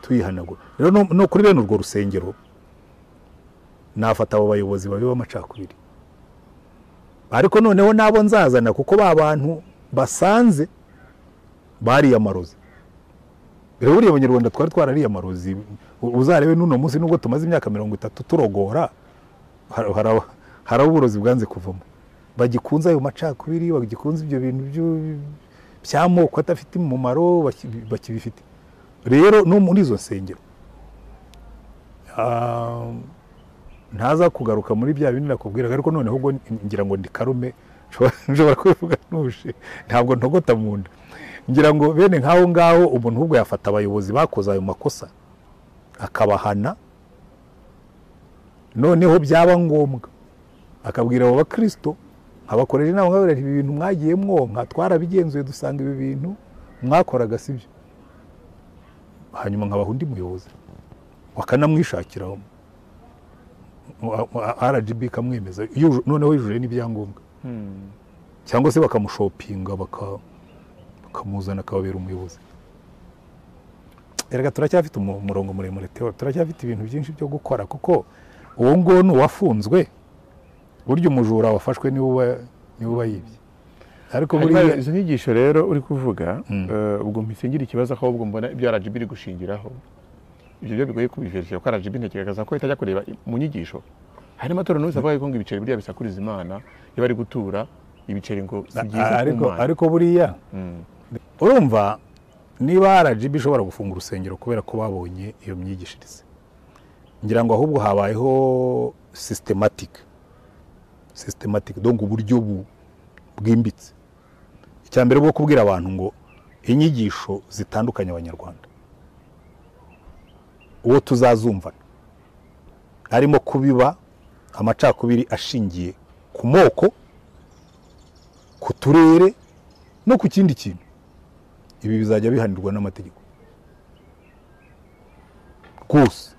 [SPEAKER 4] tuyihanagura rero no- no kuri bene urwo rusengero nafata abo bayobozi babi b'amacakubiri ariko noneho n'abo nzazana kuko ba bantu basanze bariyamaroze rero buriya abanyarwanda twari twarariyamarozi U- uzarebe n'uno munsi nubwo tumaze imyaka mirongo itatu turogora har- hari aba- hari abo uburozi bwanze kuvamo bagikunze ayo macakubiri bagikunze ibyo bintu byo- by'amoko adafite umumaro baki- bakibifite rero no muri izo nsengero ah, ntaza kugaruka muri bya bindi nakubwiraga ariko noneho ubwo ngira ngo ndi karume nshobora- nshobora kubivuga ntuje ntabwo ntogota mu nda ngira ngo bene nk'aho ngaho umuntu ahubwo yafata abayobozi bakoze ayo makosa akabahana noneho byaba ngombwa akabwira abo bakristo abakoresha inama nkababwira ati, ibi bintu mwagiye mwonka twarabigenzuye dusanga ibi bintu mwakoraga sibyo hanyuma nkabaha undi muyobozi wakanamwishakira rgb ikamwemeza yujuje- noneho yujuje n'ibyangombwa cyangwa se bakamushopinga baka- bakamuzana akababera umuyobozi erega turacyafite umu- umurongo muremure teo turacyafite ibintu byinshi byo gukora kuko uwo nguwo ni uwafunzwe burya umujura wafashwe niwe uba niwe uba yibye ariko
[SPEAKER 5] Hanyuma
[SPEAKER 4] buriya
[SPEAKER 5] izo nyigisho rero uri kuvuga eh, ubwo mpisingire ikibazo aho ubwo mbona ibyo RGB iri gushingiraho ibyo byo bigoye kubiverikira kuko RGB ntekereza ko itajya kureba i- mu nyigisho hari amatora n'ubusa avuga ngo ibiceri buriya bisakuriza imana iyo bari gutura ibiceri ngo si byiza ku
[SPEAKER 4] ariko
[SPEAKER 5] Mana.
[SPEAKER 4] ariko buriya urumva niba rgb ishobora gufunga urusengero kubera ko babonye iyo myigishirize ngira ngo ahubwo habayeho sisitematike sisitematike donc uburyo bu- bwimbitse icya mbere bwo kubwira abantu ngo inyigisho zitandukanye abanyarwanda uwo tuzazumvana harimo kubiba amacakubiri ashingiye ku moko ku turere no ku kindi kintu ibi bizajya bihanirwa n'amategeko rwose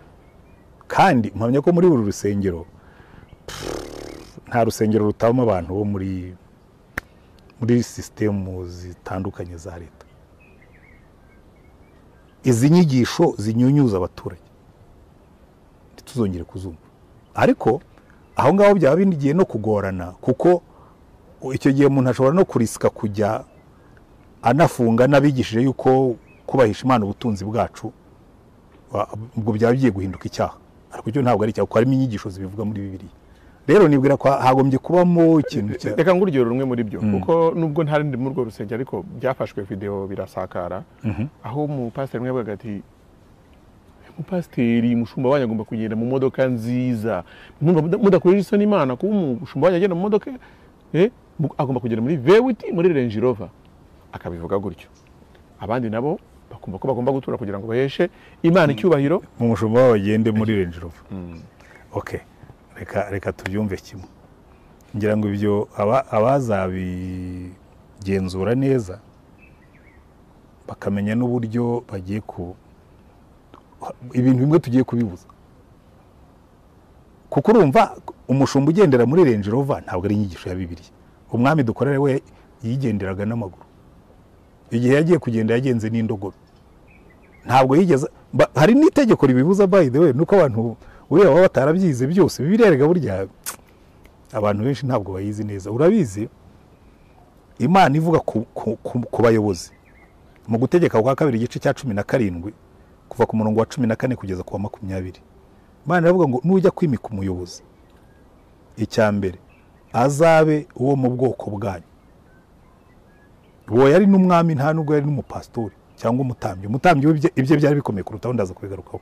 [SPEAKER 4] kandi mpamya ko muri buri rusengero pff, nta rusengero rutabamo abantu bo muri muri sisitemu zitandukanye za leta izi nyigisho zinyunyuza abaturage ntituzongere kuzumva ariko aho ngaho byaba binigiye no kugorana kuko icyo gihe umuntu ashobora no kurisika kujya anafunga n'abigishije yuko kubahisha imana ubutunzi bwacu wa- ubwo byaba bigiye guhinduka icyaha ariko icyo ntabwo ari icyaha kuko harimo inyigisho zibivuga muri bibiri rero nibwira ko hagombye kubamo ikintu cya
[SPEAKER 5] reka ngurugero rumwe muri byo kuko nubwo ntari ndi muri urwo rusengero ariko byafashwe videwo birasakara aho umupasiteri umwe yavugaga ati umupasiteri umushumba wanyu agomba kugenda mu modoka nziza Mwumva muda- mudakorera isoni imana kuba umushumba wanyu agenda mu modoka eh, mu- agomba kugenda muri vewiti muri renji rova akabivuga gutyo abandi nabo bakumva ko bagomba gutura kugira ngo baheshe imana icyubahiro
[SPEAKER 4] mu mushumba wabo bagende muri Range Rover okay reka reka tubyumve kimwe ngira ngo ibyo aba- abazabigenzura neza bakamenya n'uburyo bagiye ku ibintu bimwe tugiye kubibuza kuko urumva umushumba ugendera muri Range Rover ntabwo ari inyigisho ya Bibiliya umwami dukorera we yigenderaga n'amaguru igihe yagiye kugenda yagenze n'indogobe ntabwo yigeze ba- hari n'itegeko ribibuza by the way nuko abantu ureba baba batarabyize byose birerega burya abantu benshi ntabwo bayizi neza urabizi imana ivuga ku, ku, ku, ku bayobozi mu gutegeka kwa kabiri igice cya cumi na karindwi kuva ku murongo wa cumi na kane kugeza ku wa makumyabiri imana iravuga ngo nujya kwimika umuyobozi icya mbere azabe uwo mu bwoko bwanyu uwo yari n'umwami nta nubwo yari n'umupasitori cyangwa umutambyi umutambyi we ibye- ibye byari bikomeye kurutaho ndaza kubigarukaho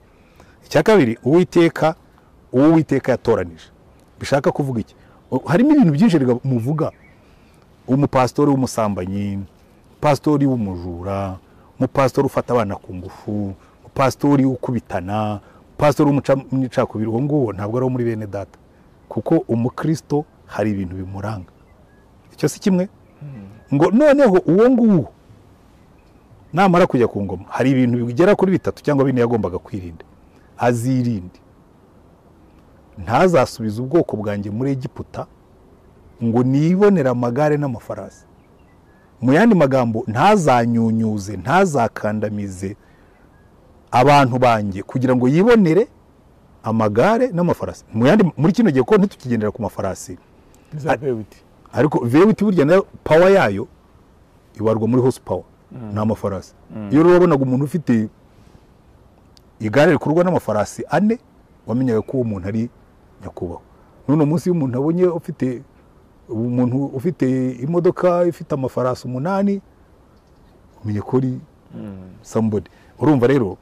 [SPEAKER 4] icya kabiri uwiteka uwo uwiteka yatoranije bishaka kuvuga iki O- harimo ibintu byinshi rega- muvuga umupasitori w'umusambanyi pasitori w'umujura umupasitori ufata abana ku ngufu umupasitori ukubitana pasitori w'umucakubiri uwo nguwo ntabwo ari uwo muri bene data kuko umukristo hari ibintu bimuranga icyo si kimwe ngo noneho uwo nguwo namara kujya ku ngoma hari ibintu bigera kuri bitatu cyangwa bine yagombaga kwirinda azirinde ntazasubize ubwoko bwanjye muri egiputa ngo nibonere amagare n'amafarasi mu yandi magambo ntazanyunyuze ntazakandamize abantu banjye kugira ngo yibonere amagare n'amafarasi mu yandi muri kino gihe ko ntitukigendera ku mafarasi
[SPEAKER 5] za vewiti
[SPEAKER 4] ariko vewiti burya nayo pawa yayo ibarwa muri hose pawa ni amafarasi iyo rero wabonaga umuntu ufite igare rikurwa n'amafarasi ane wamenyaga ko uwo muntu ari nyakubahwa none munsi iyo umuntu abonye ufite umuntu ufite imodoka ifite amafarasi umunani umenye ko ari somebody urumva rero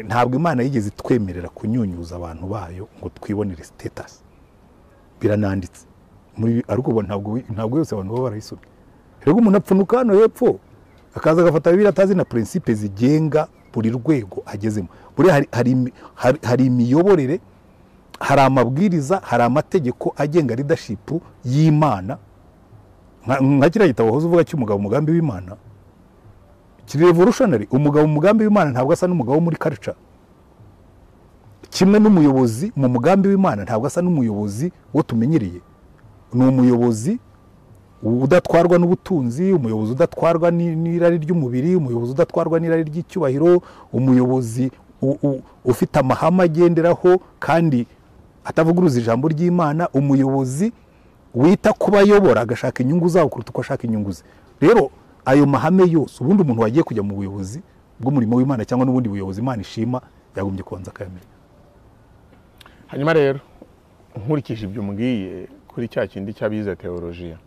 [SPEAKER 4] ntabwo imana yigeze itwemerera kunyunyuza abantu bayo ngo twibonere sitatasi birananditse muri ariko ubu ntabwo ntabwo yose abantu baba barayisomye rero umuntu apfunuka hano hepfo akaza agafata bibiri atazi na prinsipe zigenga buri rwego agezemo buriya hari, hari, imi- hari, hari imiyoborere hari amabwiriza hari amategeko agenga leadership y'imana nka nka kiriya gitabo wahoze uvuga cy'umugabo umugambi w'imana kiri revolutionary umugabo umugambi w'imana ntabwo asa n'umugabo wo muri culture kimwe n'umuyobozi mu mugambi w'imana ntabwo asa n'umuyobozi wo tumenyereye ni umuyobozi udatwarwa n'ubutunzi umuyobozi udatwarwa ni- n'irari ry'umubiri umuyobozi udatwarwa n'irari ry'icyubahiro umuyobozi u- u- ufite amahame agenderaho kandi atavuguruza ijambo ry'imana umuyobozi wita ku bayobora agashaka inyungu zabo kuruta uko ashaka inyungu ze rero ayo mahame yose ubundi umuntu wagiye kujya mu buyobozi bw'umurimo w'imana cyangwa n'ubundi buyobozi imana ishima yagombye kubanza akayamenya
[SPEAKER 5] hanyuma rero nkurikije ibyo umbwiye kuri cya kindi cy'abize teolojiya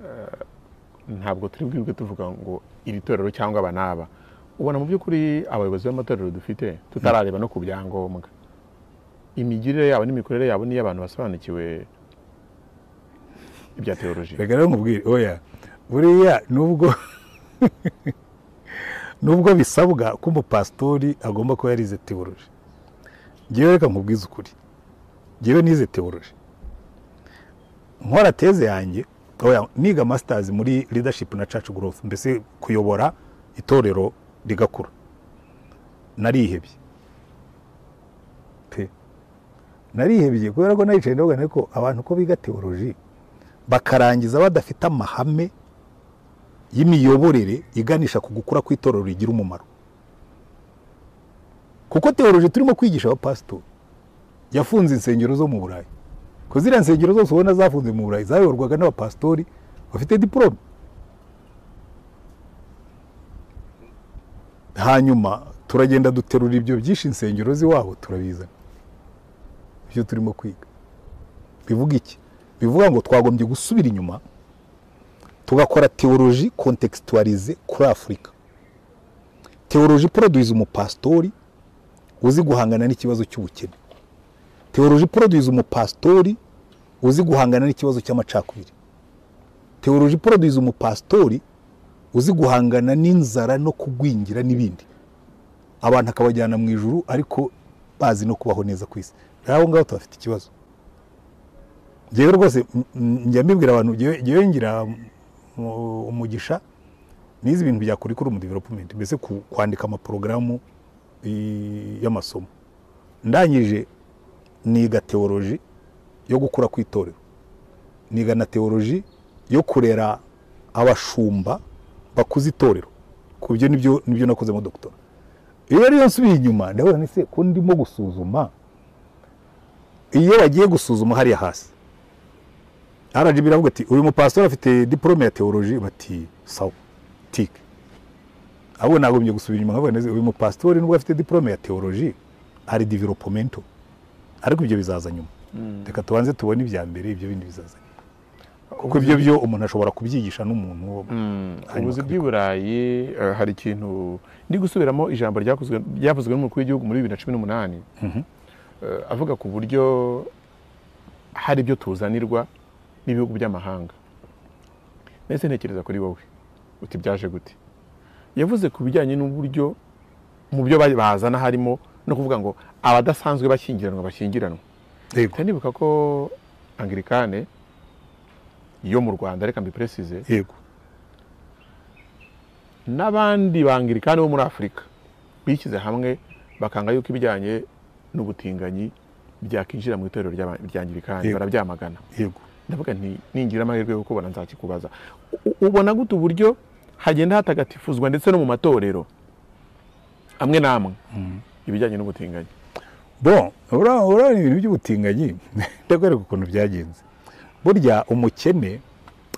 [SPEAKER 5] Eh, ntabwo turi bwibwe tuvuga ngo iri torero cyangwa aba n'aba ubona mu by'ukuri abayobozi b'amatorero dufite tutarareba no ku byangombwa imigirire yabo n'imikorere yabo niyo abantu basobanukiwe ibya teolojiya
[SPEAKER 4] reka rero nkubwire oya buriya nubwo nubwo bisabwa ko umupasitori agomba kuba yarize teoloji ngewe reka nkubwize ukuri ngewe nize teoloji nkora teze yanjye oya niga masters muri leadership na church growth mbese kuyobora itorero rigakura narihebye pe narihebye kubera ko naricaye ndavuga nti ko abantu ko biga teoloji bakarangiza badafite amahame y'imiyoborere iganisha ku gukura kw'itorero rigira umumaro kuko teoloji turimo kwigisha abapasitori yafunze insengero zo mu burayi ko ziriya nsengero zose ubona zafunze mu burayi zayoborwaga n'abapasitori bafite diporome hanyuma turagenda duterura ibyo byinshi insengero z'iwabo turabizana ibyo turimo kwiga bivuga iki bivuga ngo twagombye gusubira inyuma tugakora teoloji kontekisitwarize kuri afurika teoloji poroduwiza umupasitori uzi guhangana n'ikibazo cy'ubukene teoloji poroduwiza umupasitori uzi guhangana n'ikibazo cy'amacakubiri teoloji poroduwiza umupasitori uzi guhangana n'inzara no kugwingira n'ibindi abantu akabajyana mu ijuru ariko bazi no kubaho neza ku isi rero abo ngabo tubafite ikibazo njyewe rwose m- m- njya mbibwira abantu njyewe njyewe ngira mu- umugisha nize ibintu bya curriculum development mbese ku- kwandika amaporogaramu i- y'amasomo ndangije niga teoloji yo gukura ku itorero niga na teoloji yo kurera abashumba bakuze itorero ku byo nibyo nibyo nakozemo doktora iyo rero iyo nsubiye inyuma ndabona ni se ko ndimo gusuzuma iyo bagiye gusuzuma hariya hasi RGB iravuga ati uyu mupasitoro afite diporome ya teoloji bati sawa tike ahubwo nagombye gusubira inyuma nkavuga neza uyu mupasitori nubwo afite diporome ya teoloji hari developomento ariko ibyo bizaza nyuma reka tubanze tubone ibya mbere ibyo bindi bizaza nyuma kuko ibyo byo umuntu ashobora kubyigisha n'umuntu wo hanyuma
[SPEAKER 5] ubuzi
[SPEAKER 4] akabikora.
[SPEAKER 5] bw'i burayi eh, hari ikintu ndi gusubiramo ijambo ryakozwe ryavuzwe n'umukuru w'igihugu muri bibiri na cumi n'umunani Eh, avuga ku buryo hari ibyo tuzanirwa n'ibihugu by'amahanga mbese ntekereza kuri wowe uti byaje gute yavuze ku bijyanye n'uburyo mu byo ba- bazana harimo no kuvuga ngo abadasanzwe bashyingiranwa bashyingiranwa
[SPEAKER 4] yego
[SPEAKER 5] Mpita nibuka ko angirikane yo mu rwanda reka mbiperesize
[SPEAKER 4] yego
[SPEAKER 5] n'abandi bangirikani bo muri afurika bishyize hamwe bakanga yuko ibijyanye n'ubutinganyi byakinjira mu itorero ry'aba- ry'angirikani
[SPEAKER 4] Yego.
[SPEAKER 5] barabyamagana
[SPEAKER 4] yego
[SPEAKER 5] ndavuga nti ningira amahirwe yo kubona nzakikubaza U- ubona gute uburyo hagenda hatagatifuzwa ndetse no mu matorero amwe n'amwe ibijyanye n'ubutinganyi
[SPEAKER 4] bon ura- urabona ibintu by'ubutinganyi ndakwereka ukuntu byagenze burya umukene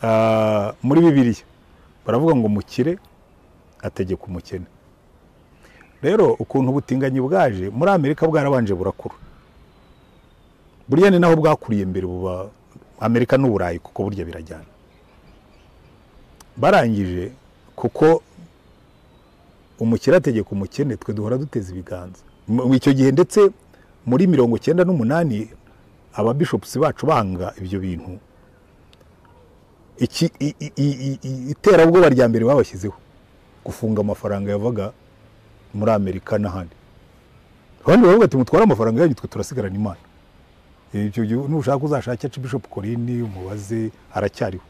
[SPEAKER 4] ah, muri bibiliya baravuga ngo umukire ategeka umukene rero ukuntu ubutinganyi bwaje muri amerika bwarabanje burakura burya ni naho bwakuriye mbere buba amerika n'uburayi kuko burya birajyana barangije kuko umukire ategeka umukene twe duhora duteza ibiganza Mu- mu icyo gihe ndetse muri mirongo cyenda n'umunani ababishopusi bacu banga ibyo bintu iki i- i- i- i- i- iterabwoba rya mbere babashyizeho gufunga amafaranga yavaga muri amerika n'ahandi abandi baravuga ati mutware amafaranga yanyu twe turasigarana imana ibyo gihe nushaka uzashake aca bishop korini umubaze aracyariho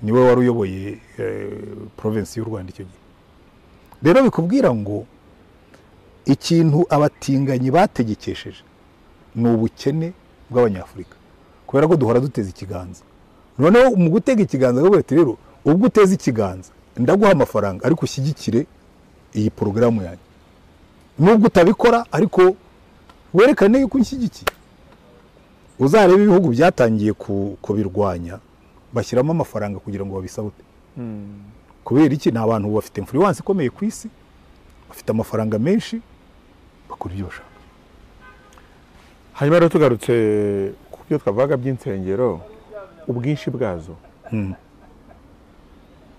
[SPEAKER 4] niwe wari uyoboye provinsi y'u rwanda icyo gihe rero bikubwira ngo ikintu abatinganyi bategekesheje ni ubukene bw'abanyafurika kubera ko duhora duteza ikiganza noneho mu gutega ikiganza bavuga bati rero ubwo uteze ikiganza ndaguha amafaranga ariko ushyigikire iyi porogaramu yanjye nubwo utabikora ariko werekane yuko unshyigikiye uzarebe ibihugu byatangiye ku- kubirwanya bashyiramo amafaranga kugira ngo babisabute kubera iki ni abantu bafite influence ikomeye ku isi bafite amafaranga menshi bakora ibyo bashaka
[SPEAKER 5] hanyuma rero tugarutse ku byo twavugaga by'insengero ubwinshi bwazo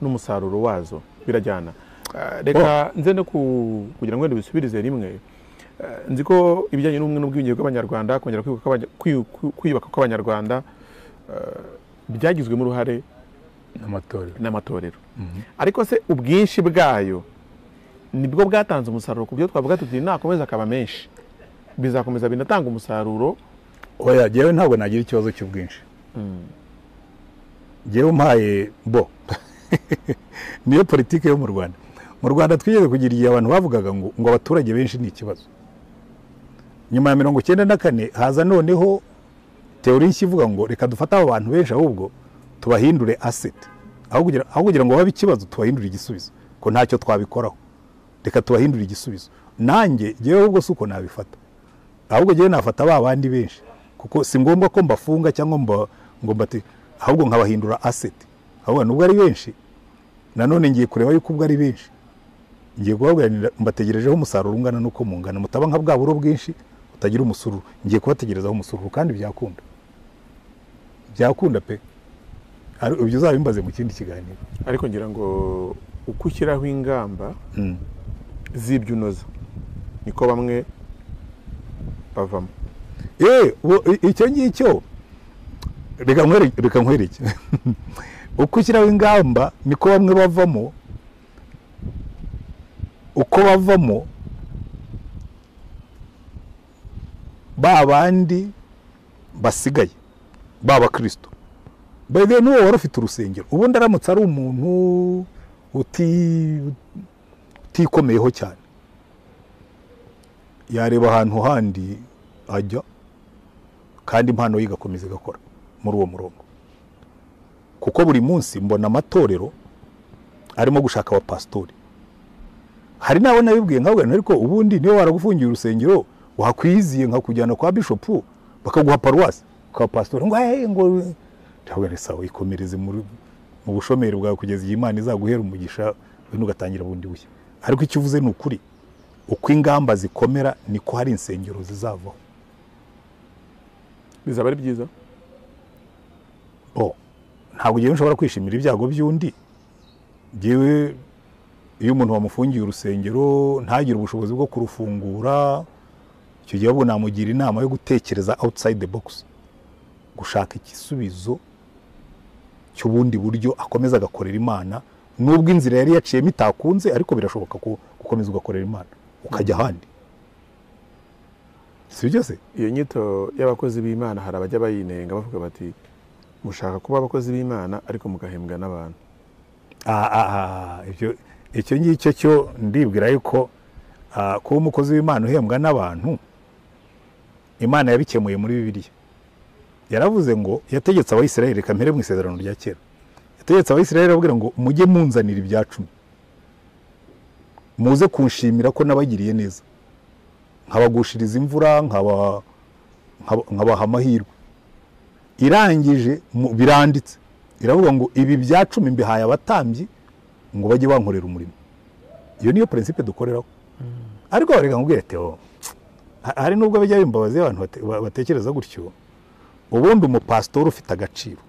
[SPEAKER 5] n'umusaruro wazo birajyana Eh, reka nze no ku- kugira ngo wenda bisubirize rimwe eh, nzi ko ibijyanye n'ubumwe n'ubwiyunge bw'abanyarwanda kongera kwibuka kw'abanya- kwiyu- kwiyu- kwiyubaka kw'abanyarwanda eh, byagizwemo uruhare
[SPEAKER 4] n'amatorero
[SPEAKER 5] n'amatorero ariko se ubwinshi bwayo nibwo bwatanze umusaruro ku byo twavuga tuti nakomeza akaba menshi bizakomeza binatanga umusaruro
[SPEAKER 4] oya jyewe ntabwo nagira ikibazo cy'ubwinshi jyewe mpaye bo niyo politiki yo mu rwanda mu rwanda twigeze kugira igihe abantu bavugaga ngo ngo abaturage benshi ni ikibazo nyuma ya mirongo icyenda na kane haza noneho teori nshya ivuga ngo reka dufate abo bantu benshi ahubwo tubahindure aseti aho kugira aho kugira ngo babe ikibazo tubahindure igisubizo ko ntacyo twabikoraho reka tubahindure igisubizo nanjye jyewe ubwo si uko nabifata ahubwo jyewe nafata ba bandi benshi kuko si ngombwa ko mbafunga cyangwa mba ngo mbati ahubwo nkabahindura aseti ahubwo nubwo ari benshi nanone ngiye kureba yuko ubwo ari benshi ngiye kubabwira mbategerejeho umusaruro ungana n'uko mungana mutaba nka bwa buro bwinshi butagira umusururu ngiye kubategerezaho umusururu kandi byakunda byakunda pe Ari- ibyo uzabimbaze mu kindi kiganiro
[SPEAKER 5] ariko ngira ngo uko ushyiraho ingamba
[SPEAKER 4] Mm.
[SPEAKER 5] z'ibyo unoza niko bamwe bavamo
[SPEAKER 4] Eh, ubu- i- icyo ngicyo reka nkwere- reka nkwereke uko ushyiraho ingamba niko bamwe bavamo uko bavamo ba bandi basigaye ba bakristo bege n'uwo wari ufite urusengero ubundi aramutse ari umuntu uti- utikomeyeho cyane yareba ahantu handi ajya kandi impano ye igakomeza igakora muri uwo murongo kuko buri munsi mbona amatorero arimo gushaka abapasitori hari n'abo nabibwiye nkabwira ariko ubundi niba waragufungiye urusengero wakwiziye nkakujyana kwa bishopu bakaguha paruwasi ukaba pasitori ngo hey, ngo ndabwira nti, sawa ikomereze muri- mu bushomeri bwawe kugeza igihe imana izaguhera umugisha ibintu ugatangira bundi bushya ariko icyo uvuze ni ukuri uko ingamba zikomera niko hari insengero zizavaho
[SPEAKER 5] bizaba ari byiza
[SPEAKER 4] oh ntabwo njyewe nshobora kwishimira ibyago by'undi njyewe iyo umuntu wamufungiye urusengero ntagire ubushobozi bwo kurufungura icyo gihe ahubwo namugira inama yo gutekereza outside the box gushaka igisubizo cy'ubundi buryo akomeza agakorera imana nubwo inzira yari yaciyemo itakunze ariko birashoboka ko gukomeza ugakorera imana ukajya ahandi si byo se
[SPEAKER 5] iyo nyito y'abakozi b'imana hari abajya bayinenga bavuga bati mushaka kuba abakozi b'imana ariko mugahembwa n'abantu
[SPEAKER 4] Ah, ah, ah, ibyo icyo ngicyo cyo ndibwira yuko ah, kuba umukozi w'imana uhembwa n'abantu imana yabikemuye muri bibiliya yaravuze ngo yategetse abayisiraheli reka mpere mu isezerano rya kera yategetse abayisiraheli arababwira ngo mujye munzanira ibya cumi muze kunshimira ko nabagiriye neza nkabagushiriza imvura nkaba- nkaba- nkabaha amahirwe irangije mu- biranditse iravuga ngo ibi bya cumi mbihaye abatambyi ngo bajye bankorera umurimo iyo niyo prinsipe dukoreraho ariko wareka nkubwire teo ha- hari nubwo bijya bimbabazi abantu bate- ba- batekereza gutyo ubundi umupasitori ufite agaciro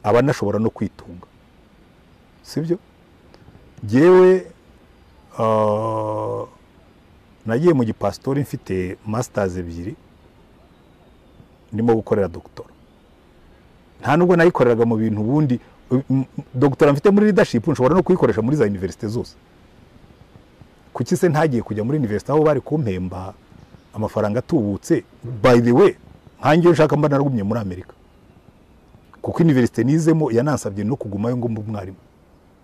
[SPEAKER 4] aba anashobora no kwitunga sibyo jyewe ah, nagiye mu gipasitori mfite masters ebyiri ndimo gukorera dogitora nta nubwo nayikoreraga mu bintu ubundi m- m- dogitora mfite muri leadership nshobora no kuyikoresha muri za universite zose kuki se ntagiye kujya muri universite aho bari kumpemba amafaranga atubutse by the way nkange iyo nshaka mba naragumye muri amerika kuko universite nizemo yanansabye no kugumayo ngo mbe umwarimu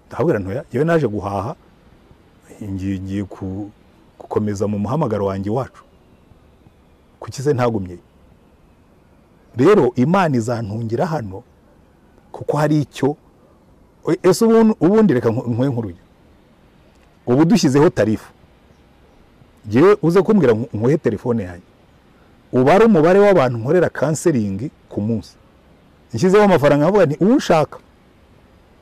[SPEAKER 4] ndahabwira ntoya yewe naje guhaha ngiye ngiye ku- gukomeza mu muhamagaro wanjye wacu kuki se ntagumyeyo rero imana izantungira hano kuko hari icyo E- ese ubundi- ubundi reka nku- nkwe nkuruye ubu dushyizeho tarifu ngewe uze kumbwira nku- nkuhe telefone yanjye ubare umubare w'abantu nkorera kanseringi ku munsi nshyizeho amafaranga nkavuga nti uwushaka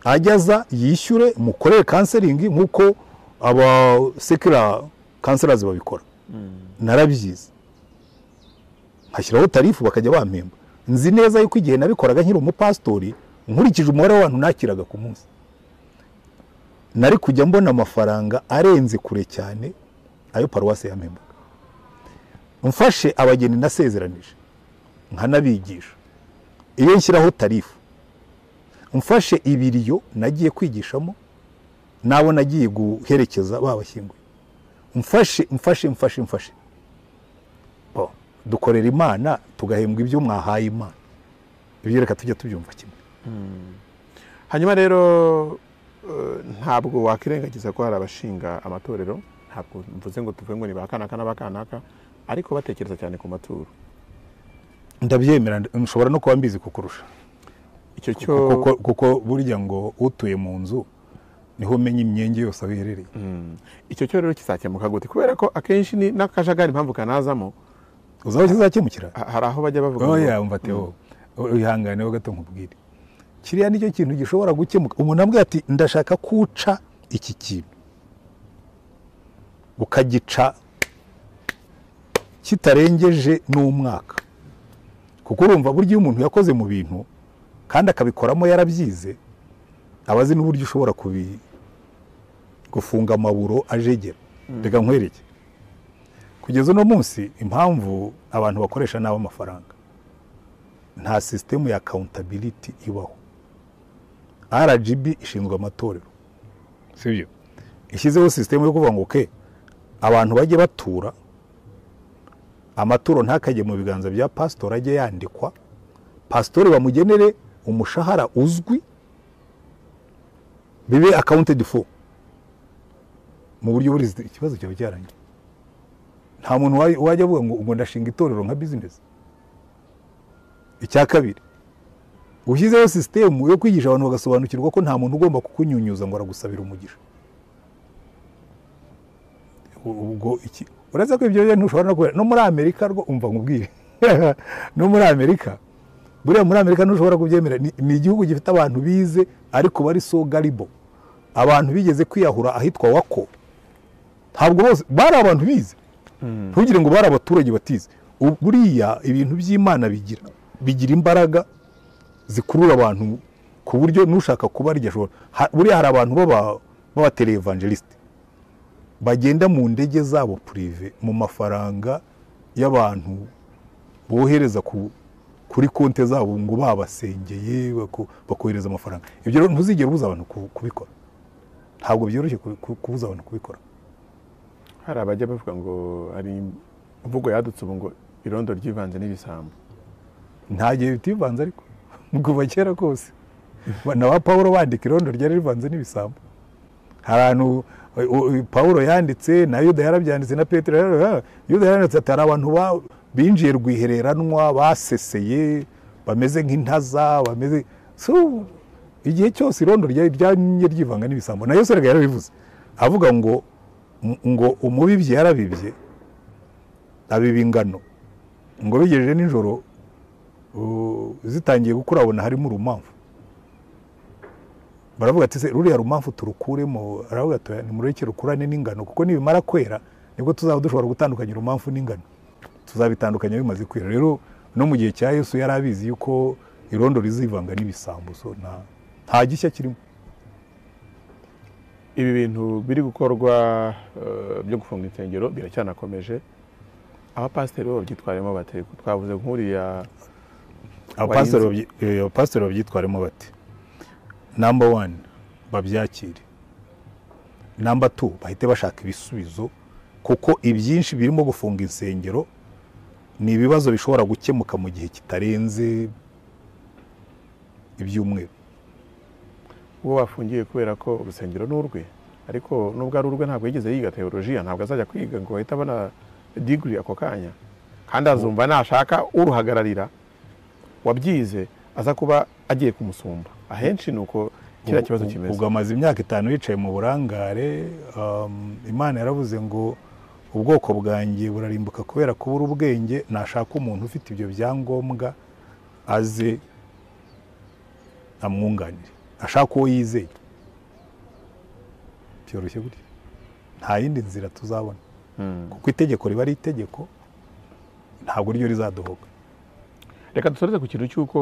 [SPEAKER 4] ajya aza yishyure mukorere kanseringi nk'uko aba sekira kanserazi babikora narabyize nkashyiraho tarifu bakajya bampemba nzi neza yuko igihe nabikoraga nkiri umupasitori nkurikije umubare w'abantu nakiraga ku munsi nari kujya mbona amafaranga arenze kure cyane ayo paruwasi yampembaga mfashe abageni nasezeranije nkanabigisha iyo nshyiraho tarifu mfashe ibiriyo nagiye kwigishamo n'abo nagiye guherekeza babashyinguye mfashe mfashe mfashe mfashe Bo, dukorera imana tugahembwa ibyo mwahaye imana ibyo reka tujya tubyumva kimwe
[SPEAKER 5] hanyuma rero eh, ntabwo wakwirengagiza ko hari abashinga amatorero ntabwo mvuze ngo tuvuge ngo ni ba kanaka n'aba kanaka ariko batekereza cyane ku maturo
[SPEAKER 4] ndabyemera nda- nshobora no kuba mbizi kukurusha
[SPEAKER 5] icyo cyo
[SPEAKER 4] kuko, kuko, kuko burya ngo utuye mu nzu niho umenya imyenge yose aho iherereye
[SPEAKER 5] icyo cyo rero kizakemuka gute kubera ko akenshi ni n'akajagari impamvu kanazamo
[SPEAKER 4] uzi aho kizakemukira
[SPEAKER 5] Ha- hari aho bajya bavuga ngo-
[SPEAKER 4] oya umva teo wihangane ho gato nkubwire kiriya nicyo kintu gishobora gukemuka umuntu ambwira ati ndashaka kuca iki kintu ukagica kitarengeje n'umwaka kuko urumva burya iyo umuntu yakoze mu bintu kandi akabikoramo yarabyize aba azi n'uburyo ushobora kubi gufunga amaburo ajegera reka nkwereke kugeza uno munsi impamvu abantu bakoresha nabi amafaranga nta sisitemu ya accountability ibaho rgb ishinzwe amatorero sibyo ishyizeho sisitemu yo kuvuga ngo ke abantu bajye batura amaturo ntakajye mu biganza bya pasitori ajye yandikwa pasitori bamugenere umushahara uzwi bibe accounted for mu buryo buri ikibazo cyaba cyarangiye nta muntu wa- wajya avuga ngo ngo ndashinga itorero nka bizinesi icya kabiri ushyizeho sisitemu yo kwigisha abantu bagasobanukirwa ko nta muntu ugomba kukunyunyuza ngo aragusabira umugisha U- ubwo iki uretse ko ibyo bintu ushobora no kubera no muri amerika rwo umva nkubwire no muri amerika buriya muri amerika ntushobora kubyemera ni, ni igihugu gifite abantu bize ariko bari so garibo abantu bigeze kwiyahura ahitwa wako ntabwo bose bari abantu bize ntugire ngo bari abaturage batize Ubu- buriya ibintu by'imana bigira bigira imbaraga zikurura abantu ku buryo n'ushaka kubarya ashobora Ha- buriya hari abantu b'aba- b'abatelevangelisite bagenda mu ndege zabo purive mu mafaranga y'abantu bohereza ku- kuri konte zabo ngo babasengeye bako- bakohereza amafaranga ibyo rero ntuzigere ubuza abantu ku- kubikora ntabwo byoroshye ku- ku- kubuza abantu kubikora
[SPEAKER 5] hari abajya bavuga ngo hari imvugo yadutse ubu ngo irondo ryivanze n'ibisambo
[SPEAKER 4] nta gihe bitivanze ariko kuva kera kose Ba- na ba pawulo bandika irondo ryari rivanze n'ibisambo hari ahantu u- u- pawulo yanditse na yuda yarabyanditse na petero yara- yuda yaranditse ati hari abantu ba- binjiye rwihereranwa baseseye bameze nk'intaza bameze So, igihe cyose irondo rya- ryamye ryivanga n'ibisambo na yesu erega yarabivuze avuga ngo ngo umubibyi yarabibye abiba ingano ngo bigejeje nijoro u- zitangiye gukura abona harimo urumamfu baravuga ati se ruriya rumamfu turukuremo aravuga ati "Oya, nimureke rukurane n'ingano kuko nibimara kwera nibwo tuzaba dushobora gutandukanya urumamfu n'ingano tuzabitandukanya bimaze kwera rero no mu gihe cya yesu yari abizi yuko irondo rizivanga n'ibisambo so nta nta gishya kirimo
[SPEAKER 5] ibi bintu biri gukorwa eh, byo gufunga insengero biracyanakomeje abapasiteri bo babyitwaremo bate twavuze nk'uriya
[SPEAKER 4] Abapasiteri babyi- eh, abapasiteri babyitwaremo bati namba wani babyakire namba tu bahite bashaka ibisubizo kuko ibyinshi birimo gufunga insengero ni ibibazo bishobora gukemuka mu gihe kitarenze ibyumweru
[SPEAKER 5] uwo bafungiye kubera ko urusengero ni urwe ariko nubwo ari urwe ntabwo yigeze yiga teolojiya ntabwo azajya kwiga ngo ahite abona digiri ako kanya kandi azumva nashaka uruhagararira wabyize aza kuba agiye kumusumba ahenshi ni uko kiriya kibazo
[SPEAKER 4] Ubwo-
[SPEAKER 5] kimeze
[SPEAKER 4] ubwo amaze imyaka itanu yicaye mu burangare um, imana yaravuze ngo ubwoko bwanjye burarimbuka kubera kubura ubwenge nashaka umuntu ufite ibyo byangombwa aze amwunganire ashaka uwo yizeye byoroshye gutya nta yindi nzira tuzabona
[SPEAKER 5] Mm.
[SPEAKER 4] kuko itegeko riba ari itegeko ntabwo ryo rizadohoka
[SPEAKER 5] reka dusoreze ku kintu cy'uko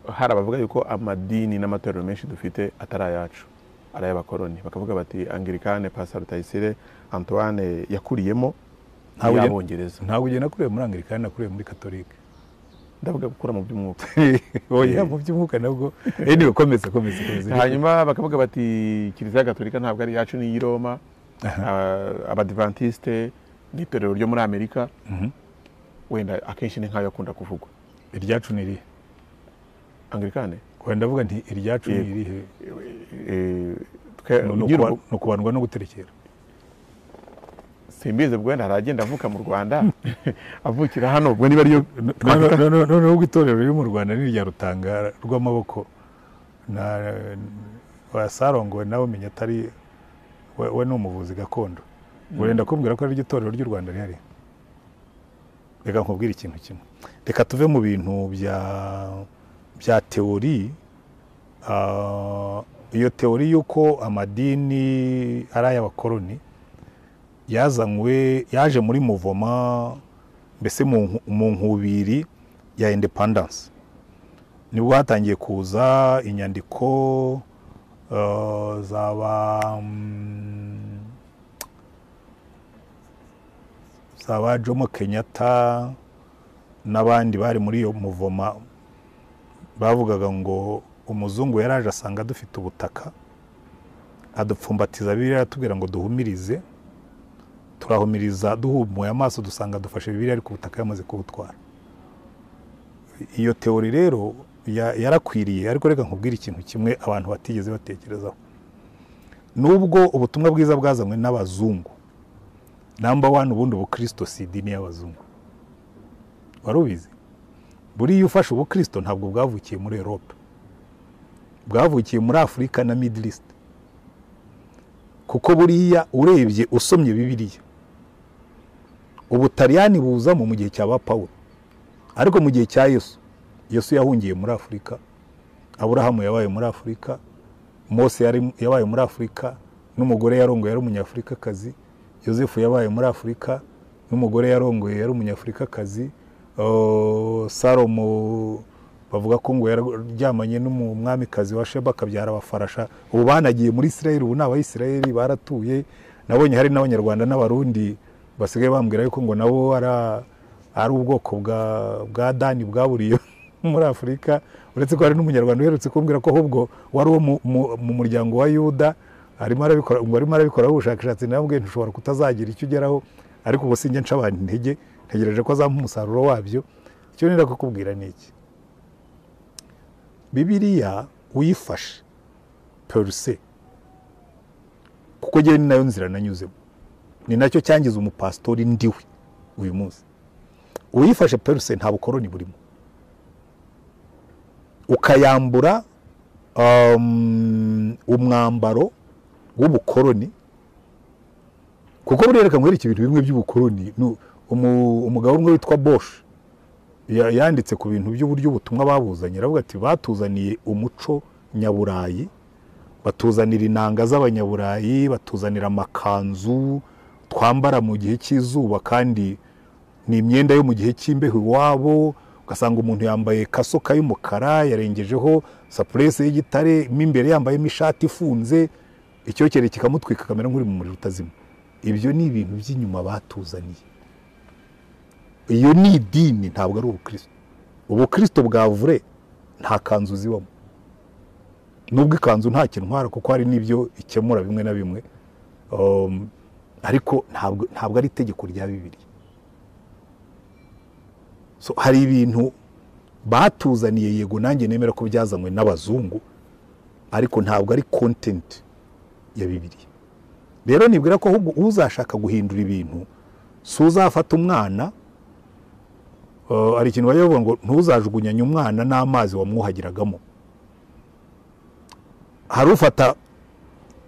[SPEAKER 5] hari abavuga yuko amadini n'amatorero menshi dufite atari ayacu ari ay'abakoroni bakavuga bati angirikane pasa rutayisire antoine yakuriyemo
[SPEAKER 4] Ntabwo ugena-
[SPEAKER 5] y'abongereza
[SPEAKER 4] ntabwo ugenda nakuriye muri angirikani nakuriye muri katolike
[SPEAKER 5] ndavuga gukura mu by'umwuka
[SPEAKER 4] oya mu by'umwuka nabwo anyway komeza komeza komeza
[SPEAKER 5] hanyuma bakavuga bati kiliziya gatolika ntabwo ari iyacu ni iy'i roma Ah, abadivantisite ni itorero ryo muri amerika
[SPEAKER 4] Mhm.
[SPEAKER 5] wenda akenshi ni nk'ayo akunda kuvugwa
[SPEAKER 4] iryacu ni irihe
[SPEAKER 5] angirikane
[SPEAKER 4] oya ndavuga nti iryacu ni
[SPEAKER 5] Yego.
[SPEAKER 4] irihe
[SPEAKER 5] Eh, twe-
[SPEAKER 4] Ni ukuba-
[SPEAKER 5] nyir'urugo-
[SPEAKER 4] ni ukubandwa no guterekera
[SPEAKER 5] simbizi ubwo wenda haragenda avuka mu rwanda avukira hano ubwo niba ariyo
[SPEAKER 4] Noneho- noneho- noneho ubwo itorero riri mu rwanda ni irya rutanga rw'amaboko na wasarongowe nawe umenya atari we we ni umuvuzi gakondo urenda kumbwira ko ariryo torero ry'u rwanda rihari reka nkubwire ikintu kimwe reka tuve mu bintu bya bya teori Ah, iyo teori y'uko amadini ari ay'abakoloni yazanywe yaje muri muvoma mbese mu nku- mu nkubiri ya independence nibwo hatangiye kuza inyandiko ah, za ba mm, za ba Jomo Kenyatta n'abandi bari muri iyo muvoma bavugaga ngo umuzungu yaraje asanga dufite ubutaka adupfumbatiza bibiliya atubwira ngo duhumirize turahumiriza duhumuye amaso dusanga dufashe bibiliya ariko ubutaka yamaze kubutwara iyo teori rero ya- yarakwiriye ariko reka nkubwire ikintu kimwe abantu batigeze batekerezaho nubwo ubutumwa bwiza bwazanywe n'abazungu namba wani ubundi ubukristo si idini y'abazungu wari ubizi buriya ufashe ubukristo ntabwo bwavukiye muri europe bwavukiye muri afurika na middle east kuko buriya urebye usomye bibiliya ubutaliyani buzamo mu gihe cya ba pawulo ariko mu gihe cya yesu yesu yahungiye muri afurika aburahamu yabaye muri afurika mose yari- yabaye muri afurika n'umugore yarongoye yari umunyafurikakazi yosefu yabaye muri afurika n'umugore yarongoye yari umunyafurikakazi Oh, salomo bavuga ko ngo yararyamanye n'umwamikazi wa sheba akabyara abafarasha ubu banagiye muri isirayeli ubu ni abayisirayeli baratuye nabonye hari n'abanyarwanda n'abarundi basigaye bambwira yuko ngo nabo ara- ari ubwoko bwa bwa dani bwaburiye muri afurika uretse ko hari n'umunyarwanda uherutse kumbwira ko ahubwo wari uwo mu- mu- mu muryango wa yuda arimo arabikora ngo arimo arabikoraho ubushakashatsi nabwe ntushobora kutazagira icyo ugeraho ariko ubu sinjye nca abantu intege ntegereje ko azampa umusaruro wabyo icyo nenda kukubwira ni iki bibiliya uyifashe peruse kuko njyewe ni nayo nzira nanyuzemo ni nacyo cyangiza umupasitori ndiwe uyu munsi uyifashe peruse nta bukoroni burimo ukayambura um, umwambaro w'ubukoroni kuko burereka nkwereka ibintu bimwe by'ubukoroni Nu- umu- umugabo umwe witwa boshi ya- yanditse ku bintu by'uburyo ubutumwa babuzanye aravuga ati batuzaniye umuco nyaburayi batuzanira inanga z'abanyaburayi batuzanira amakanzu twambara mu gihe cy'izuba kandi ni imyenda yo mu gihe cy'imbeho iwabo ugasanga umuntu yambaye kasoka y'umukara yarengejeho sapurese y'igitare mo imbere yambayemo ishati ifunze icyokere kikamutwika kamera nk'uri mu muriro utazima ibyo ni ibintu by'inyuma batuzaniye iyo ni idini ntabwo ari ubukristo ubukristo bwa vure nta kanzu zibamo nubwo ikanzu nta kintwara kuko hari n'ibyo ikemura bimwe na bimwe Um, ariko ntabwo ntabwo ari itegeko rya bibiliya so hari ibintu batuzaniye yego nanjye nemera ko byazanywe n'abazungu ariko ntabwo ari kontenti ya bibiliya rero nibwira ko ahubwo uzashaka guhindura ibintu si uzafata umwana Uh, hari ikintu bajya bavuga ngo ntuzajugunyanye umwana n'amazi wamwuhagiragamo hari ufata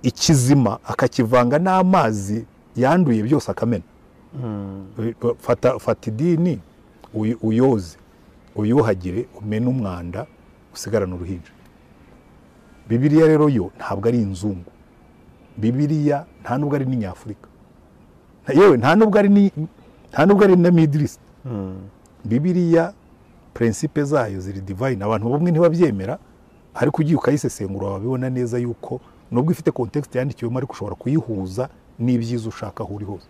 [SPEAKER 4] ikizima akakivanga n'amazi yanduye byose akamena fata, fata idini uy- uyoze uyuhagire umene umwanda usigarane uruhinja bibiliya rero yo ntabwo ari inzungu bibiliya nta nubwo ari n'inyafurika Na- yewe nta nubwo ari ni- nta nubwo ari na midirisi bibiliya prinsipe zayo ziri divine abantu bamwe ntibabyemera ariko ugiye ukayisesengura wabibona neza yuko nubwo ifite context yandikiwemo ariko ushobora kuyihuza n'ibyiza ushaka aho uri hose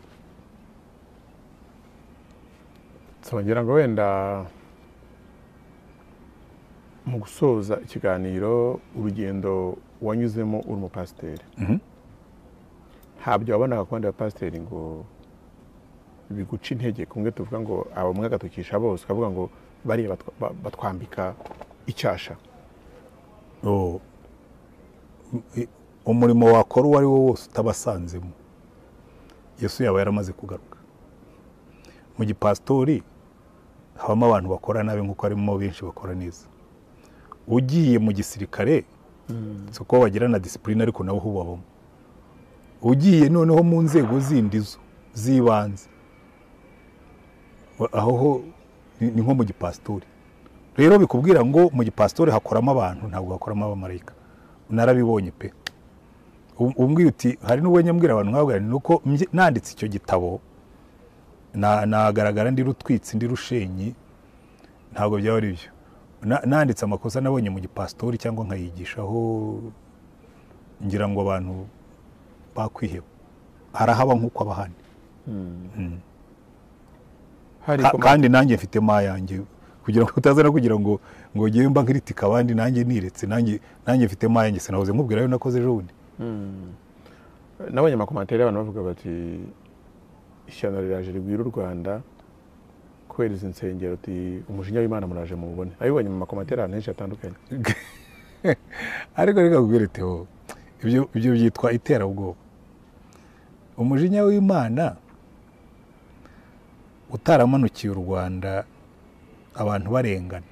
[SPEAKER 5] So, ngira ngo wenda mu gusoza ikiganiro urugendo wanyuzemo uri umupasiteri
[SPEAKER 4] Mhm.
[SPEAKER 5] ntabyo wabonaga ku bandi bapasiteri ngo biguca intege kumwe tuvuga ngo aba mwagatukisha bose ukavuga ngo bariya batwa- ba- batwambika icyasha
[SPEAKER 4] Oh. M- i- umurimo wakora uwo ari wo wose utabasanzemo yesu yaba yaramaze kugaruka mu gipasitori habamo abantu bakora nabi nk'uko harimo benshi bakora neza ugiye mu gisirikare si uko bagira na disipurine ariko nabo ho babamo ugiye noneho mu nzego zindi zo z'ibanze aho ho ni ni nko mu gipasitori rero bikubwira ngo mu gipasitori hakoramo abantu ntabwo hakoramo abamarayika narabibonye pe Um- umbwira uti hari n'uwo nyambwira abantu nkabwira ni uko mbye- nanditse icyo gitabo na- nagaragara ndi rutwitsi ndi rushenyi ntabwo byaba ari byo Na- nanditse amakosa nabonye mu gipasitori cyangwa nkayigishaho ngira ngo abantu bakwiheba harahaba nk'uko abahani
[SPEAKER 5] hari
[SPEAKER 4] Ka-
[SPEAKER 5] koma-
[SPEAKER 4] kandi nanjye mfite ma yanjye kugira ngo utaza no kugira ngo ngo ngewe mba nkiritika abandi nanjye niretse nanjye nanjye mfite ma yanjye sinahoze nkubwira ayo nakoze ejo bundi
[SPEAKER 5] nabonye amakomantere y'abantu bavuga bati ishyano riraje rigwira u rwanda kubera izi nsengero uti umujinya w'imana muraje mubone abibonye mu makomantere ahantu henshi hatandukanye
[SPEAKER 4] ariko reka nkubwire Theo ibyo ibyo byitwa iterabwoba umujinya w'imana utaramanukiye u rwanda abantu barengana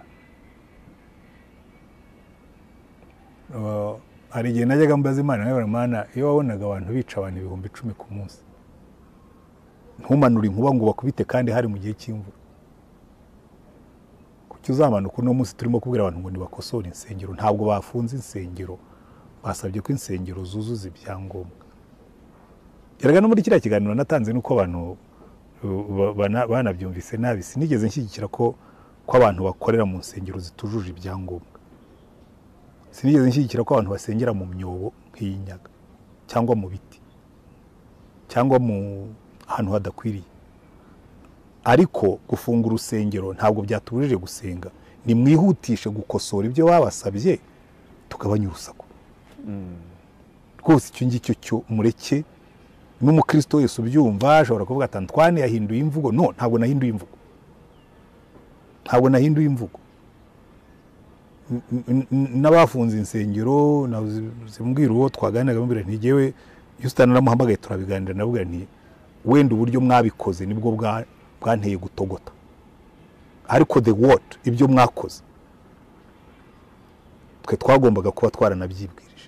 [SPEAKER 4] Uh, hari igihe najyaga mbaza imana nkabwira imana iyo wabonaga abantu bica abantu ibihumbi icumi ku munsi ntumanure inkuba ngo bakubite kandi hari mu gihe cy'imvura kuki uzamanuka uno munsi turimo kubwira abantu ngo ntibakosore insengero ntabwo bafunze insengero basabye ko insengero zuzuza ibyangombwa yaraga no muri kiriya kiganiro natanze nuko abantu uh, ba- bana- banabyumvise nabi sinigeze nshyigikira ko ko abantu bakorera mu nsengero zitujuje ibyangombwa sinigeze nshyigikira ko abantu basengera mu myobo nk'iyi nyaga cyangwa mu biti cyangwa mu ahantu hadakwiriye ariko gufunga urusengero ntabwo byatubujije gusenga nimwihutishe gukosora ibyo babasabye tugabanye urusaku rwose icyo ngicyo cyo mureke n'umukristo wese ubyumva ashobora kuvuga ati antwane yahinduye imvugo no ntabwo nahinduye imvugo ntabwo nahinduye imvugo N- n- n- n'abafunze insengero na- zimbwira uwo twaganiraga mbwira nti ngewe iyo usitani naramuhamagaye turabiganira nabwira nti wenda uburyo mwabikoze nibwo bwa- bwanteye gutogota ariko the word ibyo mwakoze twe twagombaga kuba twaranabyibwirije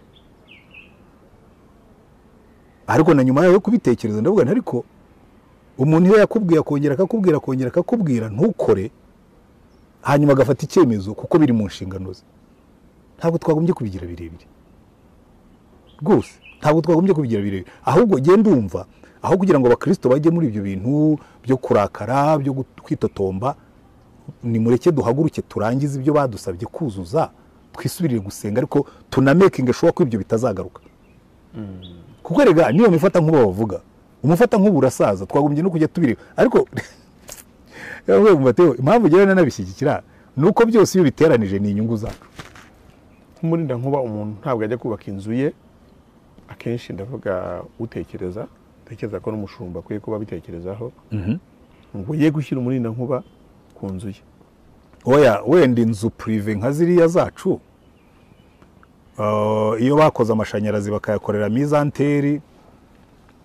[SPEAKER 4] ariko na nyuma yo kubitekereza ndavuga nti ariko umuntu iyo yakubwiye akongera akakubwira akongera akakubwira ntukore hanyuma agafata icyemezo kuko biri mu nshingano ze ntabwo twagombye kubigira birebire rwose ntabwo twagombye kubigira birebire ahubwo genda umva aho kugira ngo abakristo bajye muri ibyo bintu byo kurakara byo gut- kwitotomba nimureke duhaguruke turangize ibyo badusabye kuzuza twisubirire gusenga ariko tunamekinge shuwa ko ibyo bitazagaruka kuko rega niyo mifata nk'ubu bavuga umufata nk'ubu urasaza twagombye no kujya tubireba ariko Yavuye mu Mateo, impamvu ngewe nanabishyigikira ni uko byose iyo biteranije ni inyungu zacu
[SPEAKER 5] nk'umurinda nkuba umuntu ntabwo ajya kubaka inzu ye akenshi ndavuga utekereza utekereza ko n'umushumba akwiye kuba abitekerezaho ngo ye gushyira umurinda nkuba ku nzu ye
[SPEAKER 4] oya wenda inzu purive nka ziriya zacu ah, iyo bakoze amashanyarazi bakayakorera mizanteri